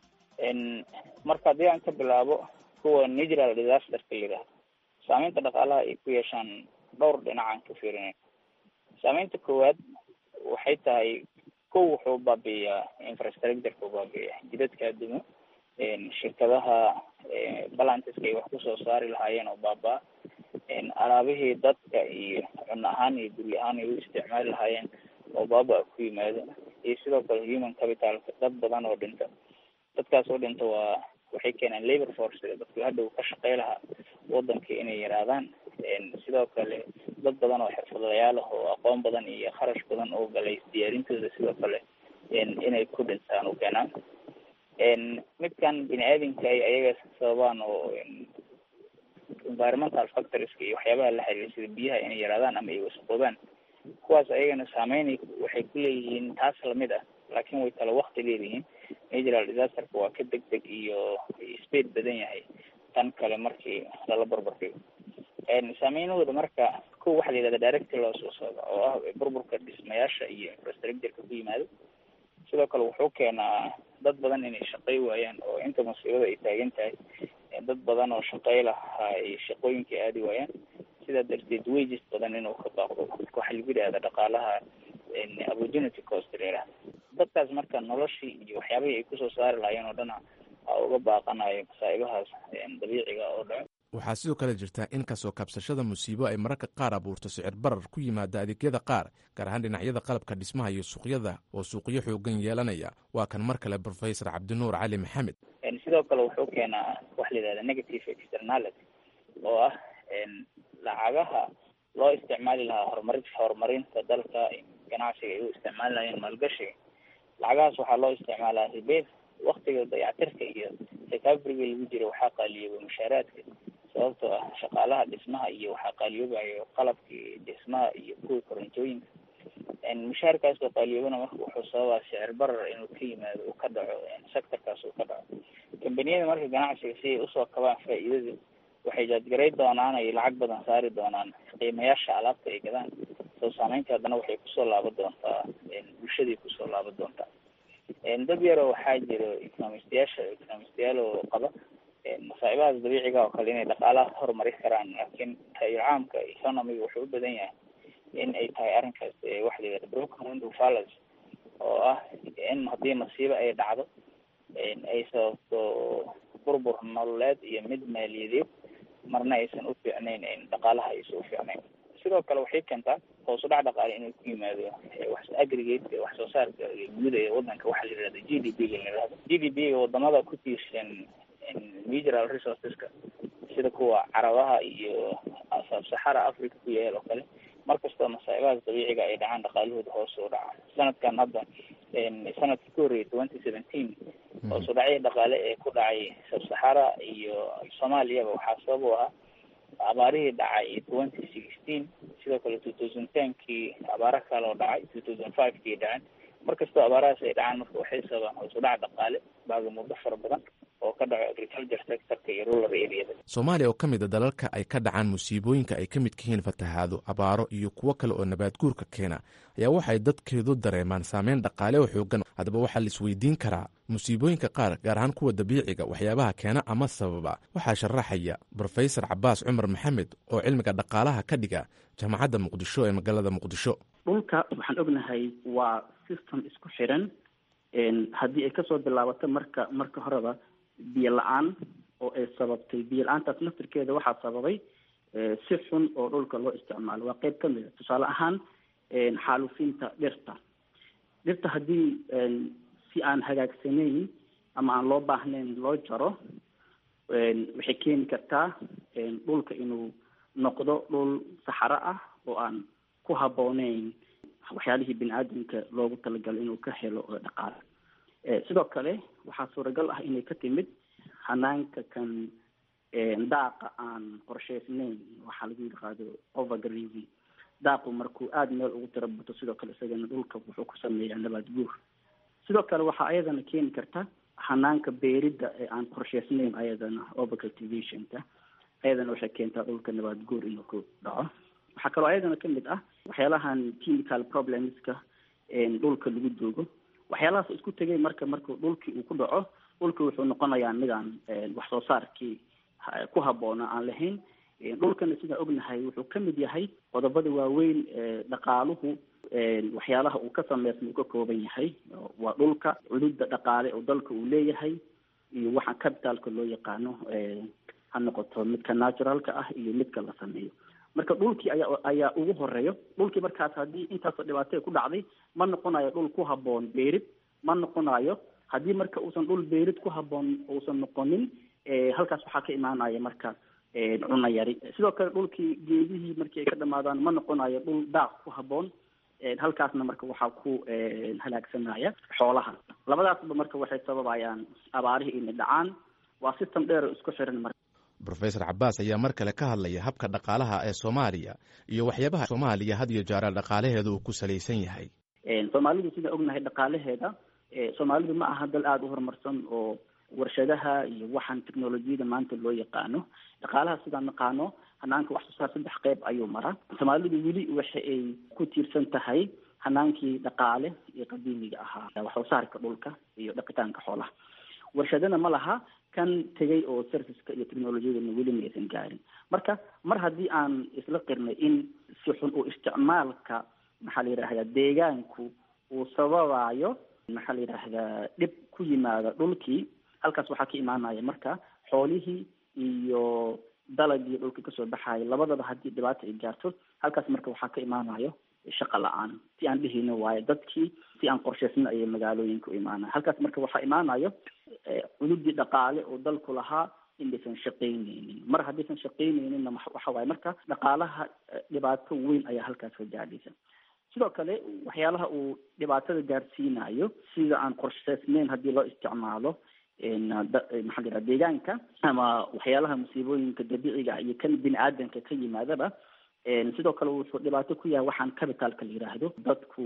marka haddii aan ka bilaabo kuwa natural disasterka la yidhahdo saameynta dhaqaalaha ay ku yeeshaan dhowr dhinacaan ka fiirinay saameynta koowaad waxay tahay kow wuxuu baabi'iyaa infrastructureka baabi'iya jidadka adumo shirkadaha balantiska ay wax kusoo saari lahaayeen oo baaba alaabihii dadka iyo cunno ahaan iyo guri ahaan ay u isticmaali lahaayeen oo baaba ku yimaado iyo sidoo kale human capitalka dad badan oo dhinta dadkaas oo dhinta waa waxay keenaan labor force dadku hadhow ka shaqey lahaa wadanka inay yaraadaan sidoo kale dad badan oo xirfadlayaal ah oo aqoon badan iyo kharash badan oo galay diyaarintooda sidoo kale inay ku dhintaan u keenaan midkan bini aadamka ay ayaga sababaan oo environmental factorska iyo waxyaabaha la xiriira sida biyaha inay yaraadaan ama ay wasaqoobaan kuwaas ayagana saameyn waxay ku leeyihiin taas lamid ah laakiin way kala wakti leeyihiin natural disasterka waa ka deg deg iyo speed badan yahay tan kale markii lala barbardhigo saameynahooda marka ko waxaa la yihahda directy loo soo socda oo ah burburka dhismayaasha iyo infrastructureka ku yimaado sidoo kale wuxuu keenaa dad badan inay shaqey waayaan oo inta musiibada ay taagan tahay dad badan oo shaqey lahaa ay shaqooyinkii aadi waayaan sidaa darteed wages badan inuu ka baaqdo waxaa lagu yidhahda dhaqaalaha opportunity cost la dadkaas marka noloshii iyo waxyaabihii ay kusoo saari lahaayeen oo dhana a uga baaqanayo masaa'ibahaas dabiiciga oo dhaco waxaa sidoo kale jirta in kasoo kabsashada musiibo ay mararka qaar abuurto sicir barar ku yimaada adeegyada qaar gaar ahaan dhinacyada qalabka dhismaha iyo suuqyada oo suuqyo xoogan yeelanaya waa kan mar kale professor cabdinuur cali maxamed sidoo kale wuxuu keenaa waxa la yidhahda negative externality oo ah lacagaha loo isticmaali lahaa horumari horumarinta dalka ganacsiga ay u isticmaali lahayeen maalgashiga lacagahaas waxaa loo isticmaalaa ribeed waktiga dayactirka iyo recoveryga lagu jiro waxaa qaaliyooba mushaaraadka sababtoo ah shaqaalaha dhismaha iyo waxaa qaaliyoobayo qalabkii dhismaha iyo kuwii korontooyinka mushaarkaas oo qaaliyoobana marka wuxuu sababaa sicir barar inuu ka yimaado uu ka dhaco sectorkaas uu ka dhaco kambaniyada marka ganacsiga si ay usoo kabaan faa'iidada waxay jaadgaray doonaan ay lacag badan saari doonaan qiimayaasha alaabta ay gadaan soo saameynta haddana waxay kusoo laaban doontaa bulshaday kusoo laaban doontaa dad yaroo waxaa jiro economistayaasha economistayaal oo qaba masaa'ibahaas dabiiciga oo kale inay dhaqaalaha horumari karaan laakiin tayir caamka economiga wuxuu u badan yahay in ay tahay arrinkaas waxa la yihahda broken window fallacy oo ah in haddii masiibo ay dhacdo ay sababto burbur nololeed iyo mid maaliyadeed marna aysan u fiicnayn dhaqaalaha aysan u fiicnayn sidoo kale waxay keentaa hoos u dhac dhaqaale inuu ku yimaado wax aggregate wax soo saarka guud ee wadanka waxaa la yihahda g d p ga la yihahdo g d p ga wadamada ku tiirsan natural resourceska sida kuwa carabaha iyo sabsaxara africa ku yaal oo kale markastoo masaa'ibahaas dabiiciga ay dhacaan dhaqaalahooda hoos u dhaca sanadkan hadda sanadkii ka horreeyay twenty seventeen hoos u dhacyo dhaqaale ee ku dhacay sabsaxara iyo soomaaliyaba waxaa sabab u ahaa abaarihii dhacay twenty sixteen sidoo kale two thousand tenkii abaaro kale oo dhacay two thousand five kii dhaceen markastoo abaarahaas ay dhacaan marka waxay sababaan hoos u dhac dhaqaale baaga muddo fara badan oo ka dhaco agriculture sectorka iyo rural areada soomaaliya oo ka mid a dalalka ay ka dhacaan musiibooyinka ay ka midka yihiin fatahaado abaaro iyo kuwo kale oo nabaad guurka keena ayaa waxay dadkeedu dareemaan saameyn dhaqaale oo xoogan haddaba waxaa la isweydiin karaa musiibooyinka qaar gaar ahaan kuwa dabiiciga waxyaabaha keena ama sababa waxaa sharaxaya brofesor cabaas cumar maxamed oo cilmiga dhaqaalaha ka dhiga jaamacadda muqdisho ee magaalada muqdisho dhulka waxaan ognahay waa system isku xiran haddii ay kasoo bilaabato marka marka horeba biyo la-aan oo ay sababtay biyo la-aantaas naftirkeeda waxaa sababay si xun oo dhulka loo isticmaalo waa qeyb kamid a tusaale ahaan xaalufinta dhirta dhirta haddii si aan hagaagsanayn ama aan loo baahnayn loo jaro waxay keeni kartaa dhulka inuu noqdo dhul saxaro ah oo aan ku habbooneyn waxyaalihii bini aadamka loogu talagalay inuu ka helo dhaqaale sidoo kale waxaa suuragal ah inay ka timid hanaanka kan daaqa aan qorsheysnayn waxaa lagu yidhaahdo overgrazing daaqu markuu aada meel ugu tiro bato sidoo kale isagana dhulka wuxuu ku sameeyaa nabaad guur sidoo kale waxaa ayadana keeni karta hanaanka beeridda ee aan qorsheysnayn ayadana overcultivationka ayadana waxay keentaa dhulka nabaad guur inuu ku dhaco waxaa kaloo ayadana kamid ah waxyaalahan chemical problemska dhulka lagu doogo waxyaalahaas isku tegay marka marku dhulkii uu ku dhaco dhulki wuxuu noqonayaa midaan wax soo saarkii ku habboona aan lahayn dhulkana sidaan ognahay wuxuu kamid yahay qodobada waaweyn dhaqaaluhu waxyaalaha uu ka sameysma uu ka kooban yahay waa dhulka cududa dhaqaale oo dalka uu leeyahay iyo waxa capitalka loo yaqaano ha noqoto midka naturalka ah iyo midka la sameeyo marka dhulkii ayaa ayaa ugu horeeyo dhulkii markaas haddii intaasoo dhibaatay ku dhacday ma noqonayo dhul ku habboon beerid ma noqonayo haddii marka uusan dhul beerid ku habboon uusan noqonin halkaas waxaa ka imaanaya marka cunno yari sidoo kale dhulkii geedihii markii ay ka dhamaadaan ma noqonayo dhul daaq ku habboon halkaasna marka waxaa ku halaagsanaya xoolaha labadaasba marka waxay sababayaan abaarihii inay dhacaan waa system dheer oo isku xiran marka rofesor cabaas ayaa mar kale ka hadlaya habka dhaqaalaha ee soomaaliya iyo waxyaabaha soomaaliya had iyo jeera dhaqaalaheeda uu ku salaysan yahay soomaalidu sidaan ognahay dhaqaalaheeda soomaalidu ma aha dal aada u horumarsan oo warshadaha iyo waxaan technolojiyada maanta loo yaqaano dhaqaalaha sidaan naqaano hanaanka wax soo saar saddex qeyb ayuu maraa soomaalidu weli waxa ay ku tiirsan tahay hanaankii dhaqaale iyo qadiimiga ahaa wax soo saarka dhulka iyo dhaqitaanka xoolaha warshadana ma laha kan tegay oo serviceka iyo technolojiyadana weli ma aysan gaarin marka mar haddii aan isla qirnay in si xun oo isticmaalka maxaa la yidhahdaa deegaanku uu sababayo maxaa la yidhaahdaa dhib ku yimaada dhulkii halkaas waxaa ka imaanaya marka xoolihii iyo dalagii dhulka kasoo baxayo labadaba haddii dhibaata ay gaarto halkaas marka waxaa ka imaanayo shaqa la-aan si aan dhihino waayo dadkii si aan qorshaysna ayay magaalooyinka u imaanaya halkaas marka waxaa imaanayo cududii dhaqaale oo dalku lahaa indaysan shaqaynaynin mar haddaysan shaqaynayninna waxa waaye marka dhaqaalaha dhibaato weyn ayaa halkaas ka gaadhaysa sidoo kale waxyaalaha uu dhibaatada gaarsiinayo sida aan qorshaysnayn haddii loo isticmaalo maxaa la yidhaha deegaanka ama waxyaalaha musiibooyinka dabiiciga iyo kan bini aadanka ka yimaadaba sidoo kale wuxuu dhibaato ku yahay waxaan capitalka la yidhaahdo dadku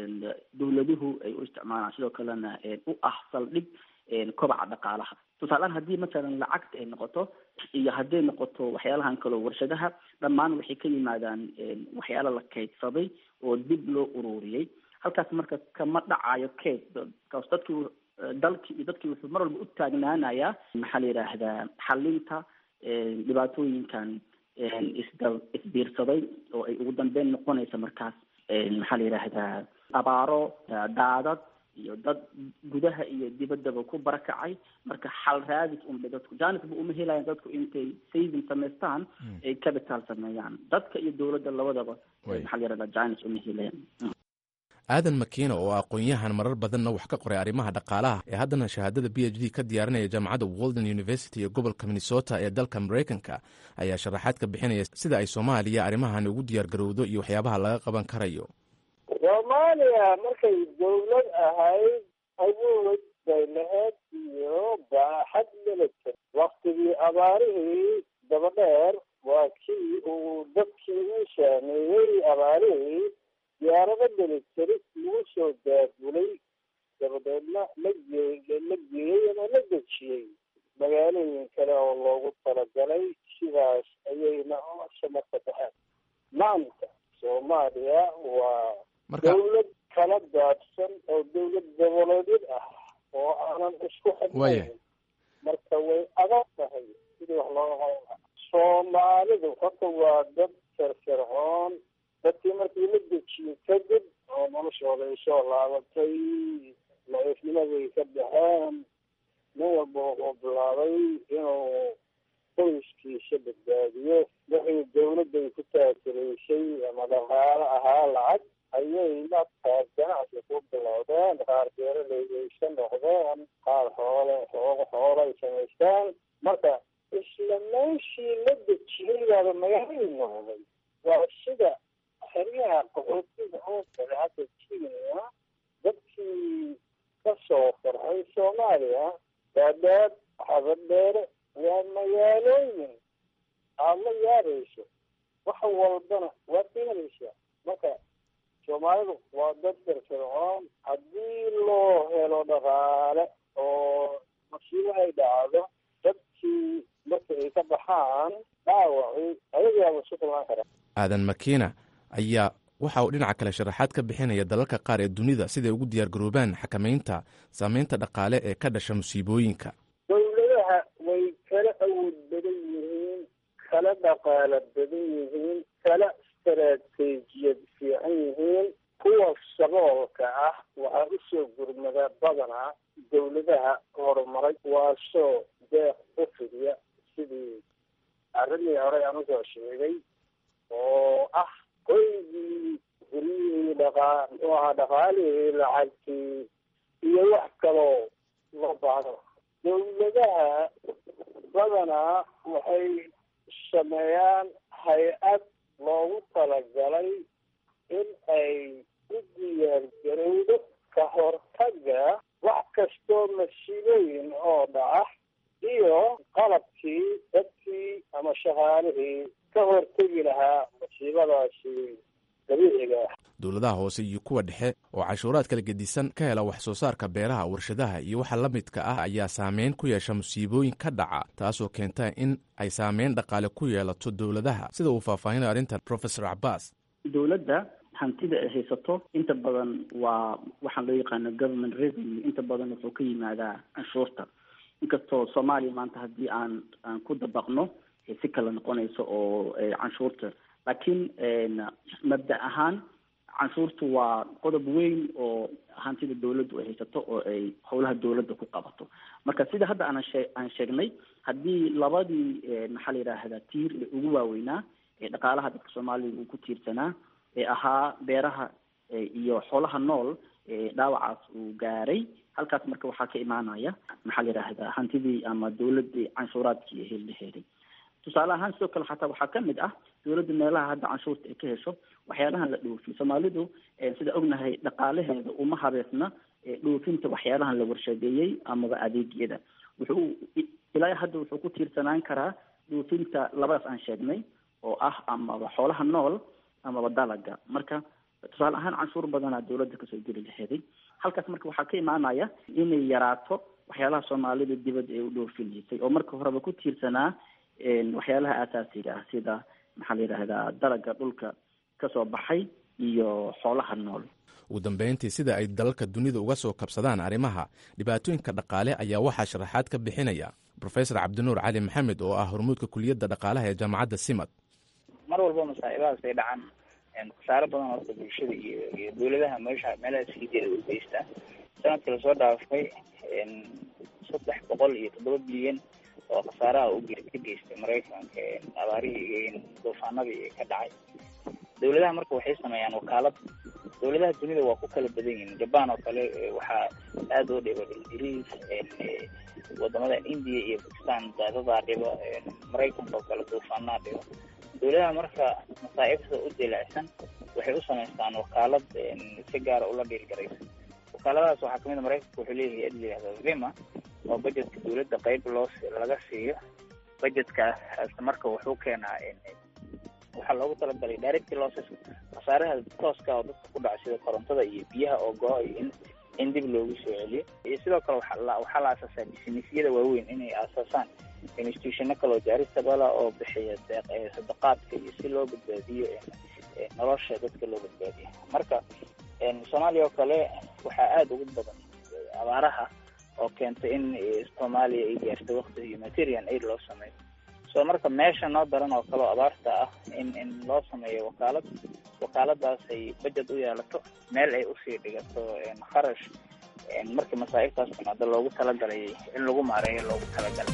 dawladuhu ay u isticmaalaan sidoo kalena u ah saldhig kobaca dhaqaalaha tusaaleaan haddii masalan lacagta ay noqoto iyo hadday noqoto waxyaalahan kaleo warshadaha dhammaan waxay ka yimaadaan waxyaala la kaydsaday oo dib loo ururiyey halkaas marka kama dhacayo kayd kaas dadkii dalkii iyo dadkii wuxuu mar walba u taagnaanayaa maxaa la yidhaahdaa xalinta dhibaatooyinkan isda isbiirsaday oo ay ugu dambeyn noqonaysa markaas maxaa la yidhaahdaa abaaro daadad iyo dad gudaha iyo dibaddaba ku barakacay marka xal raadis unbay dadku janisba uma helayan dadku intay saving samaystaan ay capital sameeyaan dadka iyo dowladda labadaba maxaa la yidhahdaa janis uma helayan aadan makiina oo aqoon-yahan marar badanna wax ka qoray arrimaha dhaqaalaha ee haddana shahaadada b h d ka diyaarinaya jaamacadda walden university ee gobolka minnesota ee dalka maraykanka ayaa sharaxaad ka bixinaya sida ay soomaaliya arrimahan ugu diyaar garowdo iyo waxyaabaha laga qaban karayo soomaaliya markay dawlad ahayd awood bay lahayd iyo baaxad milita waktigii abaarihii dabadheer waa kii uu dadkii uu saameeyey abaarihii diyaarado militari lagu soo daabulay dabadeedna la gee la geeyey ama la dejiyey magaalooyin kale oo loogu talagalay sidaas ayayna samarka baxeen maanta soomaaliya waa dawlad kala daadsan oo dawlad goboleedyad ah oo aanan isku xidnayn marka way adag tahay sidii wax looga qaban lahaa soomaalidu horta waa dad firfircoon dadkii markii la dejiyey kadib oo noloshooda ay soo laabatay la-ifnimaday ka baxeen nin walba wuxuu bilaabay inuu qoyskiisa badbaadiyo wixii dawladday ku taakulaysay ama dhaqaalo ahaa lacag ayay markaas ganacsi ku bilowdeen qaar beeraleyaysa noqdeen qaar xoole xooga xoolay samaystaan marka isla meeshii la dejiyey baaba magaalay noqday waa sida xeryaha qaxootiga oo kale hadda kenya dadkii ka soo farxay soomaaliya daadaad xabadheere waa magaalooyin aad la yaabayso wax walbana waad ka helaysaa marka soomaalidu waa dad firfircoon haddii loo helo dhaqaale oo masiibo ay dhacdo dadkii marka ay ka baxaan dhaawacii ayagaaba isu kulmaan kara aadan makiina ayaa waxa uu dhinaca kale sharaxaad ka bixinaya dalalka qaar ee dunida siday ugu diyaar garoobaan xakamaynta saameynta dhaqaale ee ka dhasha musiibooyinka dawladaha way kala awood badan yihiin kala dhaqaalo badan yihiin kala istaraatiijiyad fiican yihiin kuwa saboolka ah waxaa usoo gurmada badanaa dawladaha horumaray waasoo deeq u fidiya sidii arrimii horey aan usoo sheegay oo ah hoygii guryihii dhaqaa muxuu ahaa dhaqaalihii lacagtii iyo wax kaloo loo baahdo dawladaha badanaa waxay sameeyaan hay-ad loogu talagalay in ay u diyaargarowdo ka hortagga wax kastoo masiibooyin oo dhaca iyo qalabkii dadkii ama shaqaalihii ka hortegi lahaa masiibadaasi dabiiciga ah dowladaha hoose iyo kuwa dhexe oo cashuuraad kala gedisan ka hela wax soo saarka beeraha warshadaha iyo waxa la midka ah ayaa saameyn ku yeesha musiibooyin ka dhaca taasoo keenta in ay saameyn dhaqaale ku yeelato dowladaha sida uu faahfaahinay arrintan profesor cabaas dowladda hantida ay haysato inta badan waa waxaan loo yaqaano government revenue inta badan wuxuu ka yimaadaa canshuurta inkastoo soomaaliya maanta haddii aan aan ku dabaqno si kala noqonayso oo canshuurta laakiin mabda ahaan canshuurtu waa qodob weyn oo hantida dawladdu ay haysato oo ay howlaha dawladda ku qabato marka sida hadda aan shee aan sheegnay haddii labadii maxaa la yidhaahdaa tiir ee ugu waaweynaa ee dhaqaalaha dadka soomaaliya uu ku tiirsanaa ee ahaa beeraha iyo xoolaha nool dhaawacaas uu gaaray halkaas marka waxaa ka imaanaya maxaa la yidhaahdaa hantidii ama dawladii canshuuraadkii heliheeday tusaale ahaan sidoo kale xataa waxaa kamid ah dawladda meelaha hadda canshuurta ay ka hesho waxyaalahan la dhoofiyo soomaalidu sida ognahay dhaqaalaheeda uma habeesna dhoofinta waxyaalahan la warshadeeyey amaba adeegyada wuxuu ilaa hadda wuxuu ku tiirsanaan karaa dhoofinta labadaas aan sheegnay oo ah amaba xoolaha nool amaba dalaga marka tusaale ahaan canshuur badanaa dawladda kasoo geli laheeday halkaas marka waxaa ka imaanaya inay yaraato waxyaalaha soomaalida dibadda ay u dhoofineysay oo marka horeba ku tiirsanaa waxyaalaha aasaasiga ah sida maxaa la yidhaahdaa dalaga dhulka kasoo baxay iyo xoolaha nool ugu dambeyntii sida ay dalalka dunida uga soo kabsadaan arrimaha dhibaatooyinka dhaqaale ayaa waxaa sharaxaad ka bixinaya profesor cabdinuur cali maxamed oo ah hormuudka kuliyadda dhaqaalaha ee jaamacadda simad mar walba masaa'ibahaas ay dhacaan khasaaro badan horta bulshada iyo iyo dawladaha meesha meelaha sii jeeda u geystaa sanadkii lasoo dhaafay saddex boqol iyo toddoba bilyan oo khasaaraha u ka geystay maraykanka abaarihii duufaanadii ka dhacay dawladaha marka waxay sameeyaan wakaalad dawladaha dunida waa ku kala badan yihiin jaban oo kale waxaa aada oo dhiba ingiriis wadamadan india iyo bakistan daadadaa dhiba maraykanka oo kale duufaanaa dhiba dawladaha marka masaa'ibta u dilaacsan waxay u samaystaan wakaalad si gaara ula dhiirgaraysa wakaaladahaas waxaa kamid a maraykanka wuxuu leeyahay ad layihahda vima oo budgetka dawladda qeyb loo laga siiyo budgetkaas marka wuxuu keenaa waxaa loogu talagalay direct losses khasaaraha tooska oo dadka ku dhaca sida korontada iyo biyaha oo go-a iyo in in dib loogu soo celiyo iyo sidoo kale waxaa la waxaa la aasaasaa businessyada waaweyn inay aasaasaan institutiono kaloo jaaristabala oo bixiya deeq sadaqaadka iyo si loo badbaadiyo nolosha dadka loo badbaadiyo marka soomaaliya oo kale waxaa aada ugu badan abaaraha oo keentay in soomaaliya ay gaarto wakti humanitarian aid loo sameeyo so marka meesha noo daran oo kale oo abaarta ah in in loo sameeyo wakaalad wakaaladaas ay budget u yeelato meel ay usii dhigato kharash markii masaa'ibtaas timaado loogu talagalay in lagu maareeyo loogu talagalay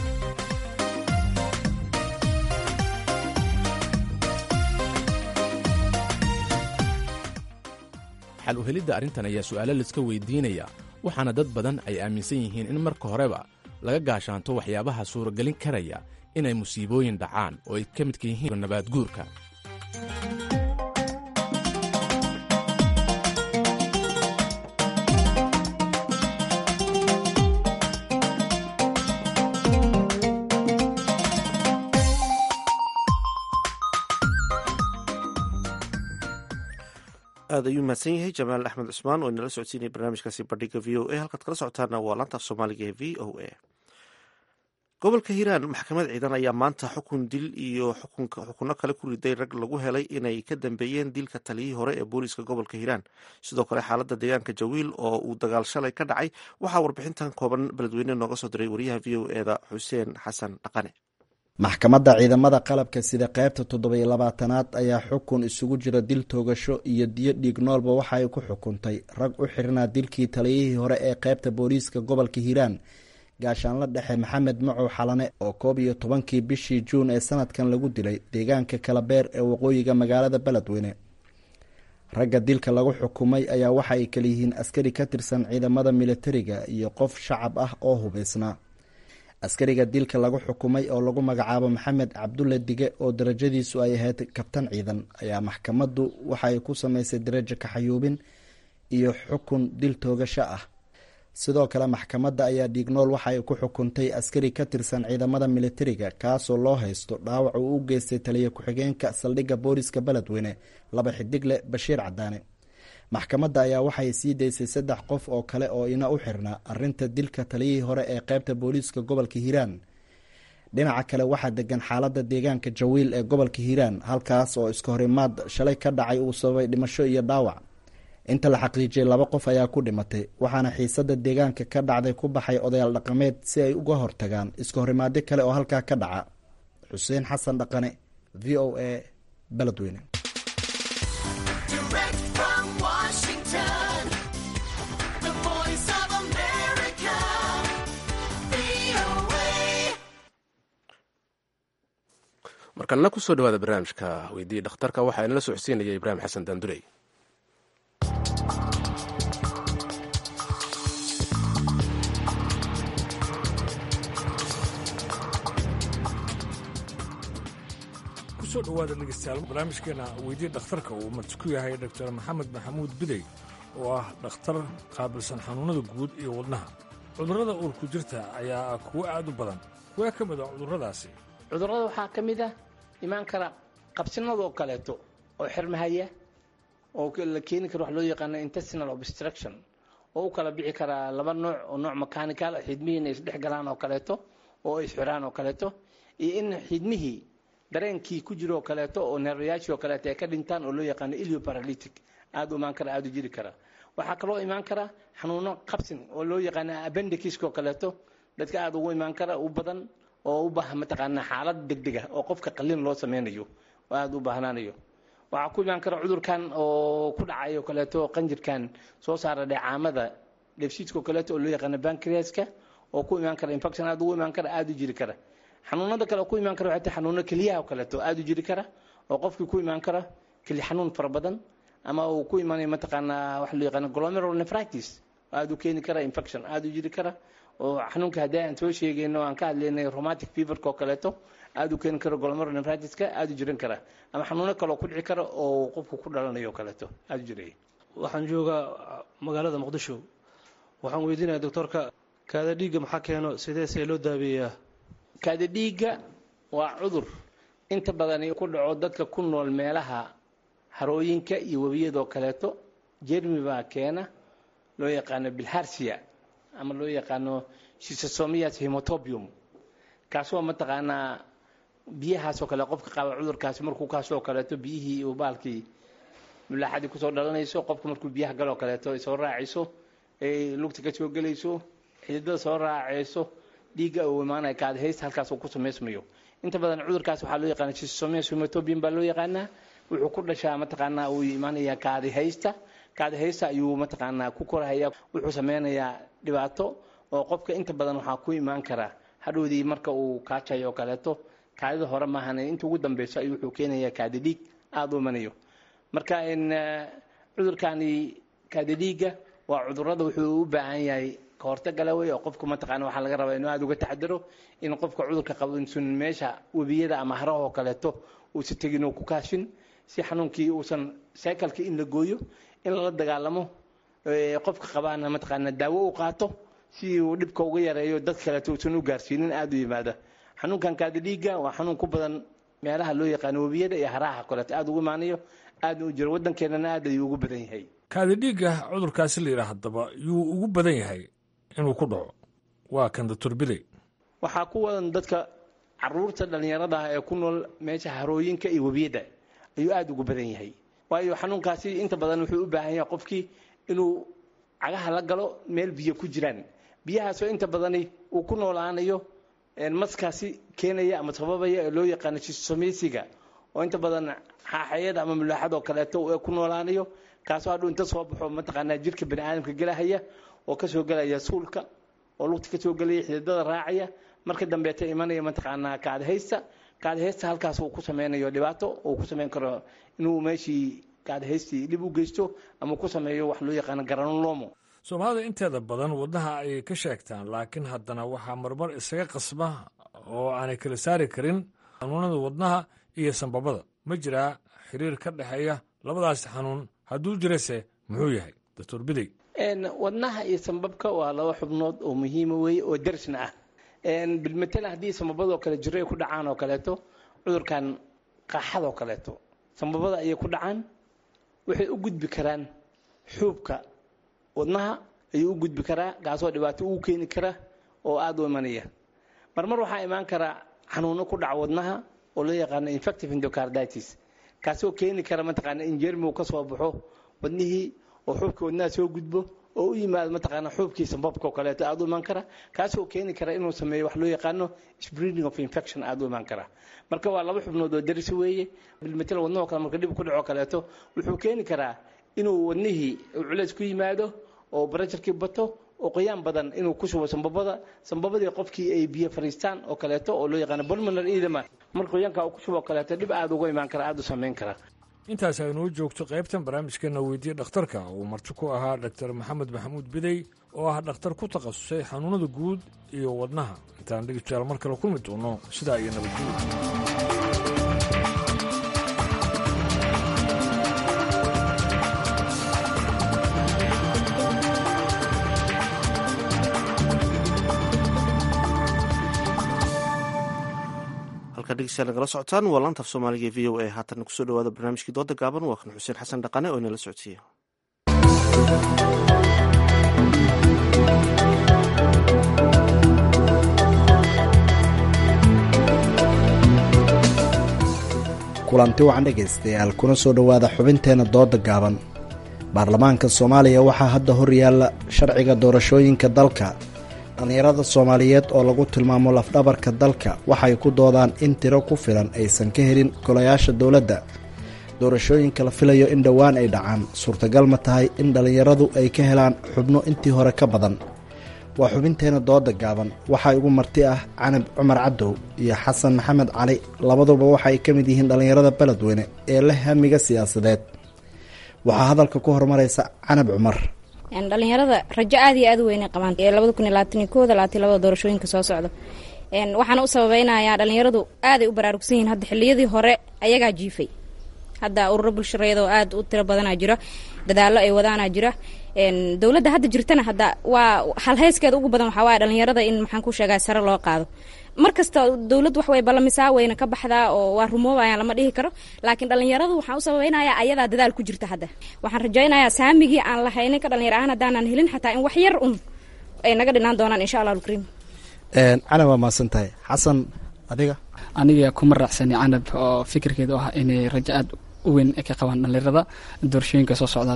xal u helidda arrintan ayaa su'aalo laiska weydiinaya waxaana dad badan ay aaminsan yihiin in marka horeba laga gaashaanto waxyaabaha suuragelin karaya inay musiibooyin dhacaan oo ay ka midka yihiin nabaad guurka aad ayuu mahadsan yahay jamaal axmed cusmaan oo inala socodsiinaya barnaamijkaasi bandhiga v o a halkaad kala socotaana waa laanta af soomaaliga ee v o a gobolka hiiraan maxkamad ciidan ayaa maanta xukun dil iyo xukunno kale ku riday rag lagu helay inay ka dambeeyeen dilka taliyihii hore ee booliiska gobolka hiiraan sidoo kale xaaladda deegaanka jawiil oo uu dagaal shalay ka dhacay waxaa warbixintan kooban beledweyne nooga soo diray wariyaha v o eda xuseen xasan dhaqane maxkamadda ciidamada qalabka sida qaybta toddobiyo labaatanaad ayaa xukun isugu jira dil toogasho iyo diyo dhiig noolba waxa ay ku xukuntay rag u xirnaa dilkii taliyihii hore ee qaybta booliiska gobolka hiiraan gaashaanla dhexe maxamed macow xalane oo koob iyo tobankii bishii juun ee sanadkan lagu dilay deegaanka kalabeer ee waqooyiga magaalada beledweyne ragga dilka lagu xukumay ayaa waxa ay kalayihiin askari ka tirsan ciidamada militariga iyo qof shacab ah oo hubaysnaa askariga dilka lagu xukumay oo lagu magacaabo maxamed cabdulle dige oo darajadiisu ay ahayd kabtan ciidan ayaa maxkamaddu waxa ay ku samaysay darajo kaxayuubin iyo xukun dil toogasho ah sidoo kale maxkamadda ayaa dhiignool waxa ay ku xukuntay askari ka tirsan ciidamada militariga kaasoo loo haysto dhaawac uu u geystay taliya ku-xigeenka saldhigga booliska beledweyne laba xidigle bashiir cadaane maxkamadda ayaa waxay sii daysay saddex qof oo kale oo ina u xirnaa arinta dilka taliyihii hore ee qaybta booliiska gobolka hiiraan dhinaca kale waxaa degan xaalada deegaanka jawiil ee gobolka hiiraan halkaas oo iska horimaad shalay ka dhacay uu sababay dhimasho iyo dhaawac inta la xaqiijiyay laba qof ayaa ku dhimatay waxaana xiisada deegaanka ka dhacday ku baxay odayaal dhaqameed si ay uga hortagaan iska horimaadyo kale oo halkaa ka dhaca xuseen xasan dhaqane v o a beledweyne markalna kusoo dhawaada barnaamijka weydiiya dhakhtarka waxaa inala socodsiinaya ibraahim xasan daanduley kusoo dhawaada dhegeystayaal barnaamijkeena weydiiya dhakhtarka uu marti ku yahay doctor maxamed maxamuud bidey oo ah dhakhtar qaabilsan xanuunada guud iyo wadnaha cudurrada uurku jirta ayaa ah kuwo aad u badan kuwee ka mid a cudurradaasi cudurrada waxaa ka mid ah imaan kara qabsinadoo kaleeto oo xirmahaya oo la keeni karo wax loo yaqaano intestinal obstruction oo u kala bixi karaa laba nooc oo nooc mechanical xidmihii inay isdhex galaan oo kaleeto oo isxiraan oo kaleeto iyo in xidmihii dareenkii ku jiro oo kaleeto oo neerwayaashii oo kaleeto ay ka dhintaan oo loo yaqaano ilioparalytic aad u imaan kara aad u jiri kara waxaa kaloo imaan kara xanuuno qabsin oo loo yaqaano appendiciska oo kaleeto dadka aad ugu imaan kara u badan oo u baahan mataqaanaa xaalad degdeg ah oo qofka qalin loo sameynayo oo aada u baahnaanayo waxaa ku imaan kara cudurkan oo ku dhacayo kaleeto qanjirkan soo saara dheecaamada dheefshiidka oo kaleeto oo loo yaqaano bankriaska oo ku imaan kara infection aada ugu imaan kara aada u jiri kara xanuunada kale oo ku imaan kara waxay tahay xanuuno keliyaha oo kaleeto aada u jiri kara oo qofkii ku imaan kara keli xanuun fara badan ama uu ku imaanayo mataqaanaa waxa loo yaqaano glomerular nephritis aada u keeni kara infection aada u jiri kara oo xanuunka haddii aan soo sheegayno aan ka hadlaynay rheumatic feverka oo kaleeto aada u keeni karo glomerular nephritiska aada u jiran kara ama xanuuno kale oo ku dhici kara oo qofku ku dhalanayo oo kaleeto aada u jiraya waxaan joogaa magaalada muqdisho waxaan weydiinaya doctorka kaada dhiigga maxaa keeno sidee see loo daaweeyaa kaada dhiigga waa cudur inta badani ku dhaco dadka ku nool meelaha harooyinka iyo webiyadoo kaleeto jermi baa keena loo yaqaano bilharsia ama loo yaqaano shisasomias hemotobium kaasoo mataqaanaa biyahaasoo kale qofka qaba cudurkaasi markuu kaasoo kaleeto biyihii uu baalkii mulaaxadii kusoo dhalanayso qofka markuu biyaha galoo kaleeto ay soo raacayso ay lugta ka soo gelayso xididada soo raacayso dhiigga uu imaanaya kaadhaysta halkaas uu ku samaysmayo inta badan cudurkaas waxaa loo yaqaana shisasomias hemotobium baa loo yaqaanaa wuxuu ku dhashaa mataqaanaa uu imaanaya kaadihaysta kaadihaysta ayuu mataqaanaa ku korahaya wuxuu sameynayaa dhibaato oo qofka inta badan waxaa ku imaan kara hadhowdii marka uu kaajayo oo kaleeto kaadida hore maahan inta ugu dambeyso ayuu wuxuu keenayaa kaadi dhiig aada u imanayo marka cudurkani kaadi dhiigga waa cudurada wuxuu u baahan yahay kahortagala wey oo qofku mataqaana waxaa laga rabaa inuu aada uga taxadaro in qofka cudurka qabo insun meesha webiyada ama haraha oo kaleeto uusa tegin oo ku kaashin si xanuunkii uusan cycleka in la gooyo in lala dagaalamo qofka qabaana mataqaana daawo u qaato si uu dhibka uga yareeyo dad kaleeto uusan u gaarsiinin aada u yimaada xanuunkan kaadi dhiigga waa xanuun ku badan meelaha loo yaqaano webiyada iyo haraha kaleeto aada ugu imaanayo aadna u jiro waddankeenana aad ayuu ugu badan yahay kaadi dhiigga cudurkaasi la yidhaah haddaba yuu ugu badan yahay inuu ku dhaco waa kan doctor bidey waxaa ku wadan dadka caruurta dhallinyarada ah ee ku nool meesha harooyinka iyo webiyada ayuu aada ugu badan yahay waayo xanuunkaasi inta badan wuxuu u baahan yahay qofkii inuu cagaha la galo meel biyo ku jiraan biyahaasoo inta badani uu ku noolaanayo maskaasi keenaya ama sababaya ee loo yaqaano jisomesiga oo inta badan xaaxayada ama mulaaxadoo kaleeto ee ku noolaanayo kaasoo hadhuu inta soo baxo mataqaanaa jirka bani aadamka gelahaya oo kasoo gelaya suulka oo lugta kasoo gelaya xididada raacaya marka dambeeta imanaya mataqaanaa kaadhaysta kaadhaysta halkaas uu ku sameynayo dhibaato uu ku sameyn karo inuu meeshii kaadhaystii dhib u geysto ama ku sameeyo wax loo yaqaano garanolomo soomaalida inteeda badan wadnaha ayay ka sheegtaan laakiin haddana waxaa marmar isaga qasba oo aanay kala saari karin xanuunada wadnaha iyo sanbabada ma jiraa xiriir ka dhexeeya labadaasi xanuun hadduu jirase muxuu yahay doctor bidey wadnaha iyo sambabka waa laba xubnood oo muhiima weeye oo darisna ah bilmatalan haddii sambabadoo kale jiro ay ku dhacaan oo kaleeto cudurkan qaaxadoo kaleeto sambabada ayay ku dhacaan waxay u gudbi karaan xuubka wadnaha ayuu u gudbi karaa kaasoo dhibaato ugu keeni kara oo aada u imanaya marmar waxaa imaan karaa xanuuno ku dhaca wadnaha oo loo yaqaano infective endocarditis kaasoo keeni kara mataqaana in jermigu ka soo baxo wadnihii oo xuubkii wadnaha soo gudbo oo u yimaado mataqaana xuubkii sambabka oo kaleeto aada u imaan kara kaasoo keeni kara inuu sameeyo wax loo yaqaano spreading of infection aada u imaan kara marka waa laba xubnood oo daris weeye bilmatal wadnahoo kale marka dhib ku dhaco kaleeto wuxuu keeni karaa inuu wadnihii culays ku yimaado oo barajarkii bato oo qoyaan badan inuu ku shubo sambabada sambabadii qofkii ay biyo fariistaan oo kaleeto oo loo yaqaano pulmonary edema marka qoyaanka uu ku shubo oo kaleeto dhib aada uga imaan kara aada u samayn kara intaas aynuu joogto qaybtan barnaamijkeena weydiye dhakhtarka uu marti ku ahaa dhaktar maxamed maxamuud bidey oo ah dhakhtar ku takhasusay xanuunada guud iyo wadnaha intaan dhegeystayaal mar kale kulmi doono sidaa iyo nabadgelyo halkaa dhegeystayaal nagala socotaan waa laanta af soomaaliga e v o a haatan kusoo dhawaada barnaamijkii dooda gaaban waa kan xuseen xasan dhaqane oo inala socodsiiya kulanti wacan dhegaystayaal kuna soo dhowaada xubinteenna dooda gaaban baarlamaanka soomaaliya waxaa hadda hor yaalla sharciga doorashooyinka dalka dhallinyarada soomaaliyeed oo lagu tilmaamo lafdhabarka dalka waxay ku doodaan in tiro ku filan aysan ka helin golayaasha dowladda doorashooyinka la filayo in dhowaan ay dhacaan suurtagal ma tahay in dhallinyaradu ay ka helaan xubno intii hore ka badan waa xubinteena dooda gaaban waxaa igu marti ah canab cumar cadow iyo xasan maxamed cali labaduba waxaay ka mid yihiin dhallinyarada beledweyne ee leh hamiga siyaasadeed waxaa hadalka ku horumaraysa canab cumar dhalinyarada rajo aad iyo aad u weynay qabaan labada kun iyo labaatan iyo kooda labaatan labada doorashooyinka soo socda waxaana u sababeynayaa dhalinyaradu aaday u baraarugsan yihiin hadda xiliyadii hore ayagaa jiifay hadda ururo bulshareedoo aad u tiro badanaa jira dadaalo ay wadaanaa jira dowladda hadda jirtana hadda waa halheyskeeda ugu badan waxaa waaya dhalinyarada in maxaan ku sheegaa sare loo qaado mar kasta dowladd wax way ballamisaa wayna ka baxdaa oo waa rumoobayaan lama dhihi karo laakiin dhalinyaradu waxaan u sababeynayaa ayadaa dadaal ku jirta hadda waxaan rajaynayaa saamigii aan lahaynin ka dhalinyar ahaan haddaanan helin xataa in wax yar un ay naga dhinaan doonaan insha allah alkariim canab waa mahadsan tahay xasan adiga aniga kuma raacsani canab oo fikirkeeda u ah inay rajo aad u weyn ay ka qabaan dhalinyarada doorashooyinka soo socda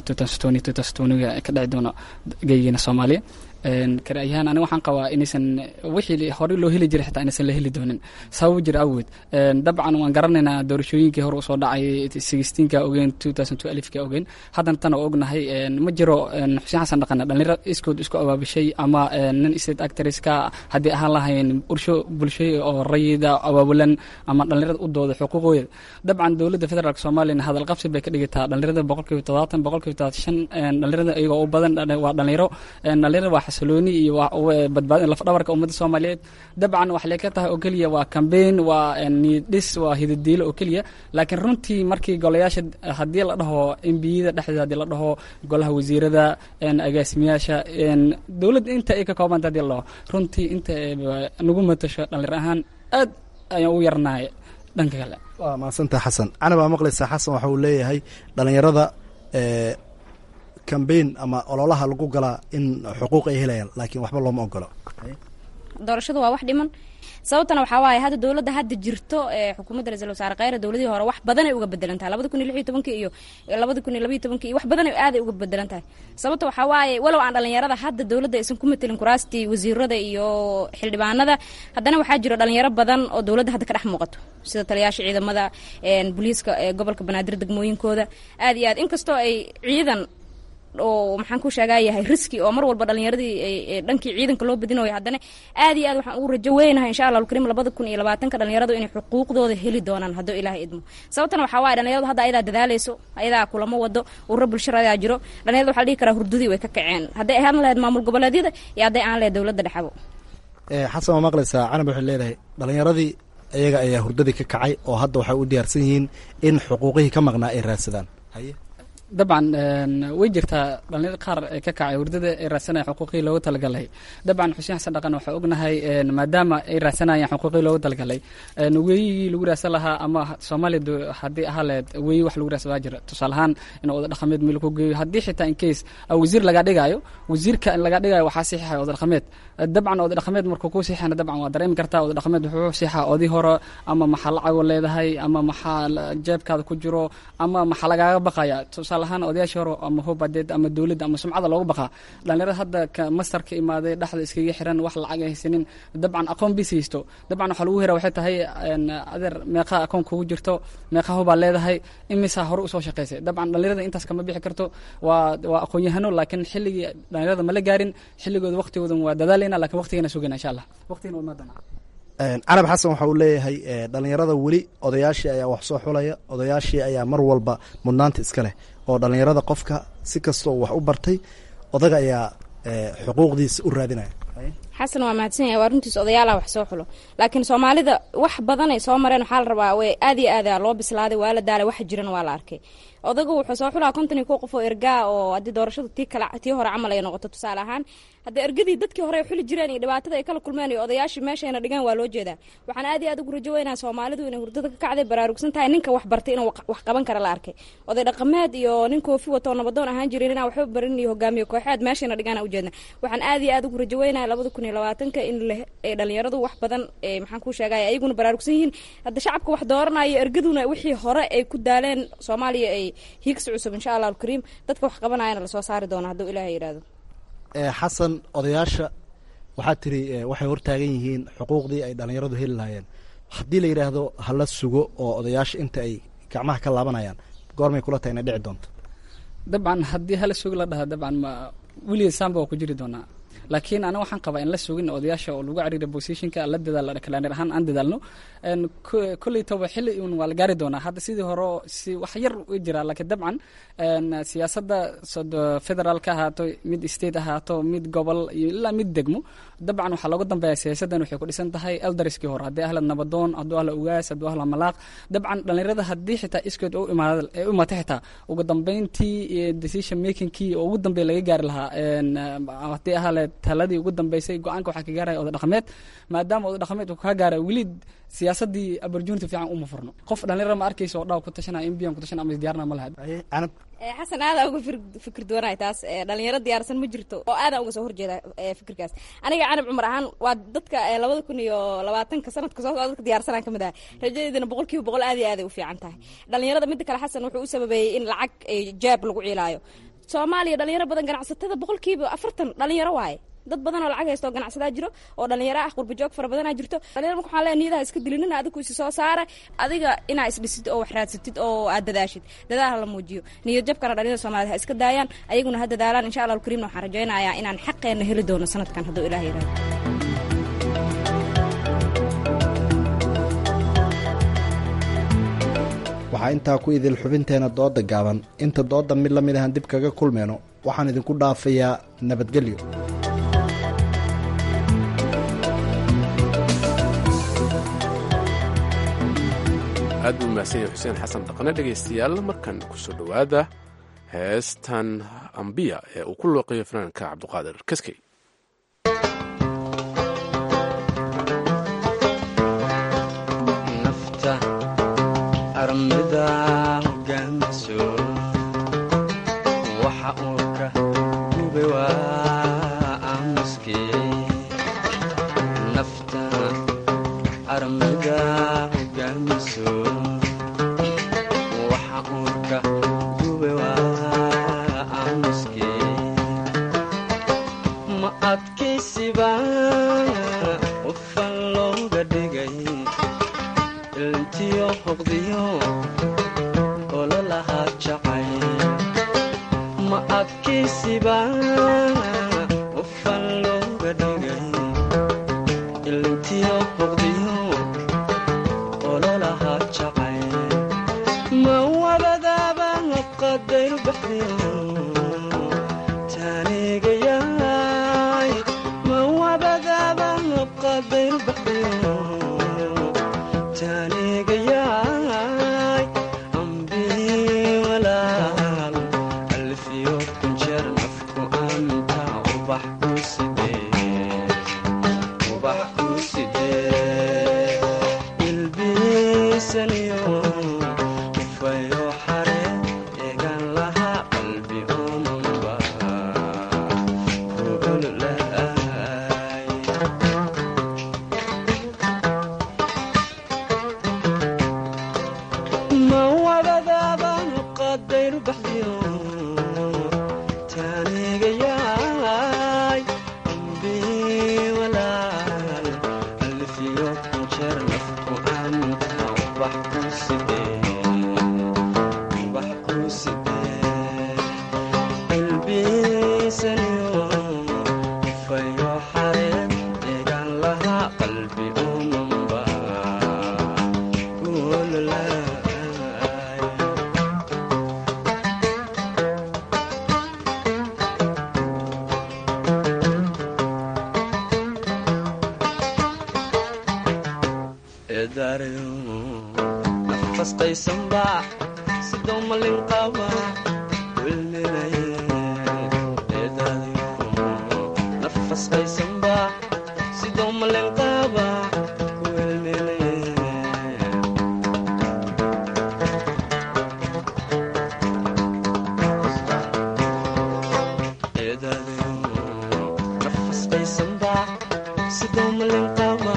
ga ka dhici doona geygeena soomaaliya karayahaan aniga waxaan qabaa inaysan wixii horey loo heli jiray xitaa inaysan la heli doonin sabab jira awgeed dabcan waan garanaynaa doorashooyinkii hore usoo dhacay sixteenka ogeen two thousand two alifka ogeen haddana tan oo ognahay ma jiro xuseen xasan dhaqane dhalinyaro iskood isku abaabishay ama nin state actresska haddii ahaan lahayn bulsho bulsho oo rayida abaabulan ama dhalinyarada u dooda xuquuqooda dabcan dowladda federaalk soomaaliyana hadal qabsi bay ka dhigataa dhalinyarada boqolkiiba todobaatan boqolkiiba todobaatan shan dhalinyarada iyagoo u badan waa dhalinyaro dhalinyarada waa xasilooni iyo badbaadin lafdhabarka ummadda soomaaliyeed dabcan waxay ka tahay oo keliya waa cambaign waa niiddhis waa hidadiilo oo keliya laakiin runtii markii golayaasha haddii la dhaho embiyada dhexdeeda haddii la dhaho golaha wasiirada agaasimayaasha dowladda inta ay ka koobanta haddii la dhaho runtii inta nagu matasho dhalinyar ahaan aad ayaan u yarnahay dhanka kale waa mahadsantaha xasan canab aa maqlaysaa xasan waxa uu leeyahay dhalinyarada cambaign ama ololaha lagu galaa in xuquuq ay helayaan laakiin waxba looma ogolo doorashadu waa wax dhiman sababtana waxaa waaye hadda dowladda hadda jirto ee xukuumadda ra-isul wasaare kheyre dowladihii hore wax badan ay uga bedelan tahay labada kun iyo lix iyo tobankii iyo labada kun iyo labaiyo tobankii iyo wax badan aaday uga bedelan tahay sababta waxaa waaye walow aan dhalinyarada hadda dowladda aysan ku matelin kuraastii wasiirada iyo xildhibaanada haddana waxaa jiro dhalinyaro badan oo dowladda hadda ka dhex muuqato sida taliyaasha ciidamada booliiska gobolka banaadir degmooyinkooda aad iyo aad inkastoo ay ciidan oo maxaan ku sheegaa yahay riski oo mar walba dhalinyaradii dhankii ciidanka loo badinayo haddana aad iyo aad waxaan ugu rajo weynahay insha allah alkariim labada kun iyo labaatanka dhalinyaradu inay xuquuqdooda heli doonaan hadduu ilaahay idmo sababtana waxaa waaye dhalinyaradu hadda ayadaa dadaaleyso ayadaa kulamo wado ururo bulsharadaa jiro dhalinyarada waxaa la dhihi karaa hurdadii way ka kaceen hadday ahaan lahayd maamul goboleedyada iyo hadday aan lahayd dowladda dhexabo xasan waa maqlaysaa canab waxay leedahay dhalinyaradii iyaga ayaa hurdadii ka kacay oo hadda waxay u diyaarsan yihiin in xuquuqihii ka maqnaa ay raadsadaan haye dabcan way jirtaa dhalinyar qaar ee ka kacay hurdada ay raadsanaya xuquuqii loogu talagalay dabcan xuseen xasan dhaqan waxaa ognahay maadaama ay raadsanayaan xuquuqii loogu talagalay weeyigii lagu raadsan lahaa ama soomaaliya haddii ahaa leed weeyi wax lagu raadsan waa jira tusaale ahaan in oda dhaqameed meel ku geeyo haddii xitaa in case wasiir laga dhigayo wasiirka in laga dhigayo waxaa siixaya oda dhaqameed dabcan oda dhaqameed markuu ku siixana dabcan waa dareemi kartaa oda dhaqameed wuxuu siixaa odii hore ama maxaa lacago leedahay ama maxaa jeebkaada ku jiro ama maxaa lagaaga baqaya tusaale ahaan odayaashii hore ama hubadeed ama dowladda ama sumcada loogu baqaa dhalinyarada hadda mastarka imaaday dhexda iskaga xiran wax lacag ay haysanin dabcan aqoon bis haysto dabcan waxaa lagu hera waxay tahay adeer meeqa aqoon kugu jirto meeqa hubaa leedahay imisaa hore usoo shaqaysay dabcan dhalinyarada intaas kama bixi karto waa waa aqoon-yahano laakiin xilligii dhalinyarada mala gaarin xilligooda waqtigoodan waa dadaalayna lakin waqtigana sugayna insha allah waqtigana waa imaadana carab xasan waxa uu leeyahay dhalinyarada weli odayaashii ayaa wax soo xulaya odayaashii ayaa mar walba mudnaanta iska leh oo dhalinyarada qofka si kastoo wax u bartay odaga ayaa xuquuqdiisa u raadinaya xasan waa mahadsan yahay waa runtiis odayaalaha wax soo xulo laakiin soomaalida wax badanay soo mareen waxaa la rabaa way aad iyo aada loo bislaaday waa la daalay waxa jiran waa la arkay odagu wuxuu soo xulaa konton iyo kow qof oo ergaa oo haddii doorashadu tii kale tii hore camal ay noqoto tusaale ahaan haddii ergadii dadkii hore ay xuli jireen iyo dhibaatada ay kala kulmeen iyo odayaashii meeshayna dhigaan waa loo jeedaa waxaan aad iyo aad ugu rajo weynaa soomaalidu inay hurdada ka kacday baraarugsan tahay ninka wax bartay inuu wax qaban kara la arkay oday dhaqameed iyo nin koofi wato nabadoon ahaan jirin inaan waxba barin iyo hogaamiye kooxeed meeshayna dhigaan ujeedna waxaan aad iyo aad ugu rajo weynaa labada kun iyo labaatanka in dhalinyaradu wax badan maxaan kuu sheegaya ayaguna baraarugsan yihiin hadda shacabka wax dooranayo ergaduna wixii hore ay ku daaleen soomaaliya ay hiigsi cusub insha allah alkariim dadka wax qabanayana lasoo saari doona hadduu ilaahay yidhahdo xasan odayaasha waxaa tiri waxay hortaagan yihiin xuquuqdii ay dhalinyaradu heli lahaayeen haddii la yidhaahdo hala sugo oo odayaasha inta ay gacmaha ka laabanayaan goormay kula tahay inay dhici doonto dabcan haddii hala sugi la dhaha dabcan ma weligeed saamba waa ku jiri doonaa laakiin aniga waxaan qabaa in la sugin odayaasha oo lagu cariira positionka la dadaal kalaaneer ahaan aan dadaalno kolley toba xilli un waa la gaari doonaa hadda sidii hore si wax yar u jiraa laakiin dabcan siyaasadda federaalka ahaato mid state ahaato mid gobol iyo ilaa mid degmo dabcan waxaa looga dambeeya siyaasaddan waxay ku dhisan tahay elderskii hore haddii ahla nabadoon hadduu ahla ugaas hadduu ahla malaaq dabcan dhalinyarada haddii xitaa iskeed u imaada ee u imaatay xitaa ugu dambeyntii decision makingkii oo ugu dambeeya laga gaari lahaa haddii ahale taladii ugu dambeysay go-aanka waxaa ka gaaraya oda dhaqameed maadaama oda dhaqameed uu kaa gaara weli siyaasadii opportunity fiican uma furno qof dhalinyaro ma arkaysa oo dhaw ku tashanaya in biyan ku tashanaya ama isdiyaarna ma laha xasan aadaa uga fikir duwanahay taas dhalinyaro diyaarsan ma jirto oo aadaa uga soo horjeeda fikirkaas aniga canab cumar ahaan waa dadka labada kun iyo labaatanka sanadka soo socda dadka diyaarsanaan kamid ah rajadeedana boqol kiiba boqol aad iyo aaday u fiican tahay dhalinyarada midda kale xasan wuxuu u sababeeyey in lacag jaab lagu ciilaayo soomaaliya dhalinyaro badan ganacsatada boqolkiiba afartan dhalinyaro waaye dad badan oo lacag haysta oo ganacsadaa jiro oo dhalinyaro ah qurbajoog fara badanaa jirto dhalinyaro marka waxaan leeyahay niyadaha iska dilinin adigu isi soo saara adiga inaa isdhisid oo wax raadsatid oo aad dadaashid dadaal hala muujiyo niyad jabkana dhalinyarada soomaaliyed ha iska daayaan ayaguna ha dadaalaan insha allah alkariimna waxaan rajaynayaa inaan xaqeenna heli doono sanadkan hadduu ilaah yidhahdo waxaa intaa ku idil xubinteena dooda gaaban inta dooda mid la mid ahan dib kaga kulmayno waxaan idinku dhaafayaa nabadgelyo aad buu mahadsan yahay xuseen xasan dhaqane dhegaystayaal markan kusoo dhowaada heestan ambiya ee uu ku looqeeyo fanaanka cabduqaadir kaskey armida hogaamiso waxa uu ka gubay waa aamuskii nafta armida hogaamiso waxa uu ka gubay waa aamuskii ma adkaysiba qofan looga dhigay ilntiyo hoqdiyo ololahaa jacay ma adkaysiba qofan looga dhigay ilntiyo hoqdiyo ololahaa jacay ma wabadaaba qadayr baxdiyo taanigayaay ma wabadaaba qadayr baxdiyo taanigayaay ambii walaal baxdiyo taanigayaay ambi walaal alfiyo jeer nafku anta wax ku sidee wax ku sidee ilbiisaniyo fayo xareen deegaan lahaa qalbi umanba ulalaay eedaarayo nafas qaysanbaax sidoo malin qaba wilminaye eedaadayo nafas qaysanbaax sidoo malin qaba wilminaye eedaadayo nafas qaysanbaax sidoo malin qaba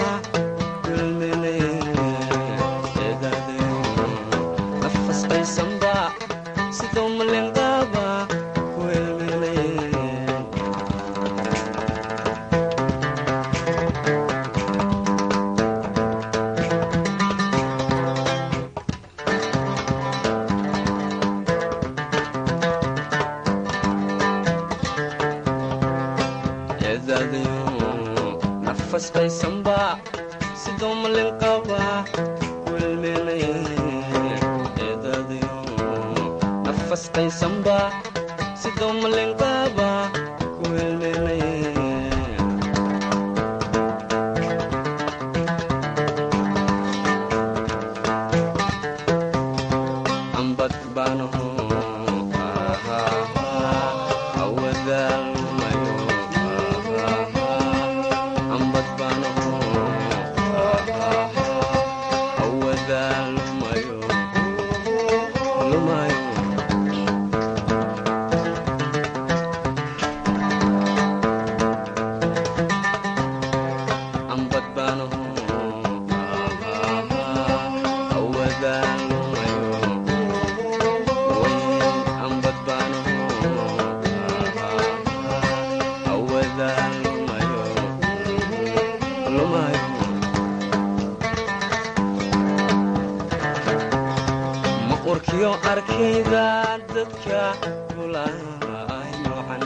nafas qaysanba sidoo malin qaba wilminaye eedadayo nafas qaysanba sidoo malin qaba wilminaye ambad baanaho awadaalmayo ambad baanaho awadaalmayo lumayo ambad baanaho awadaalmayo ambad baanaho awadaalmayo lumayo maqurkiyo arkayda dadka kulay noocan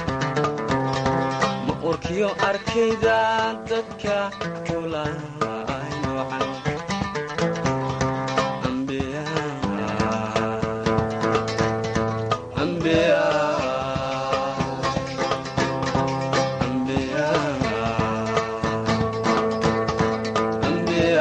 maqurkiyo arkayda dadka kulay noocan ambiya ambiya ambiya ambiya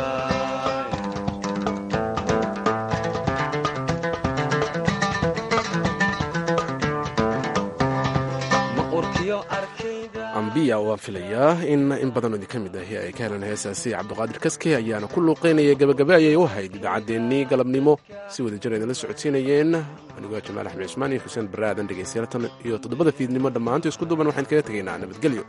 ambiya waan filayaa in in badan oo idinka mid ahi ay ka heleen heesaasi cabdiqaadir kaske ayaana ku luuqeynaya gabagabe ayay u ahayd idaacaddeenii galabnimo si wada jir idinla socodsiinayeen anigoo jamaal axmed cismaan iyo xuseen barre aadan dhegeystayaal tan iyo toddobada fiidnimo dhammaanto isku duuban waxaan kaga tegaynaa nabadgelyo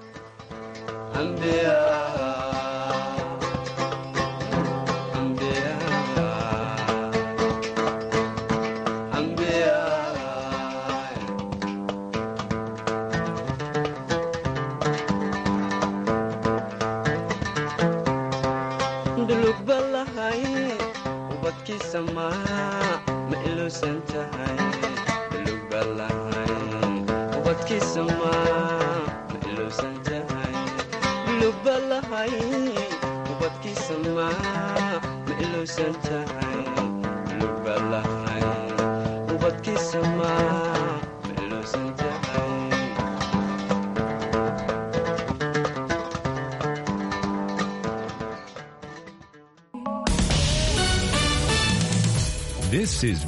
dhulugballahay ubadkiisa maa ma iluusan tahay dhulugballahay ubadkiisa maa ma iluusan tahay dhulugbalahay ubadkiisa maa ma iluusan tahay dhulugbalahay ubadkiisa maa ma iluusan tahay This is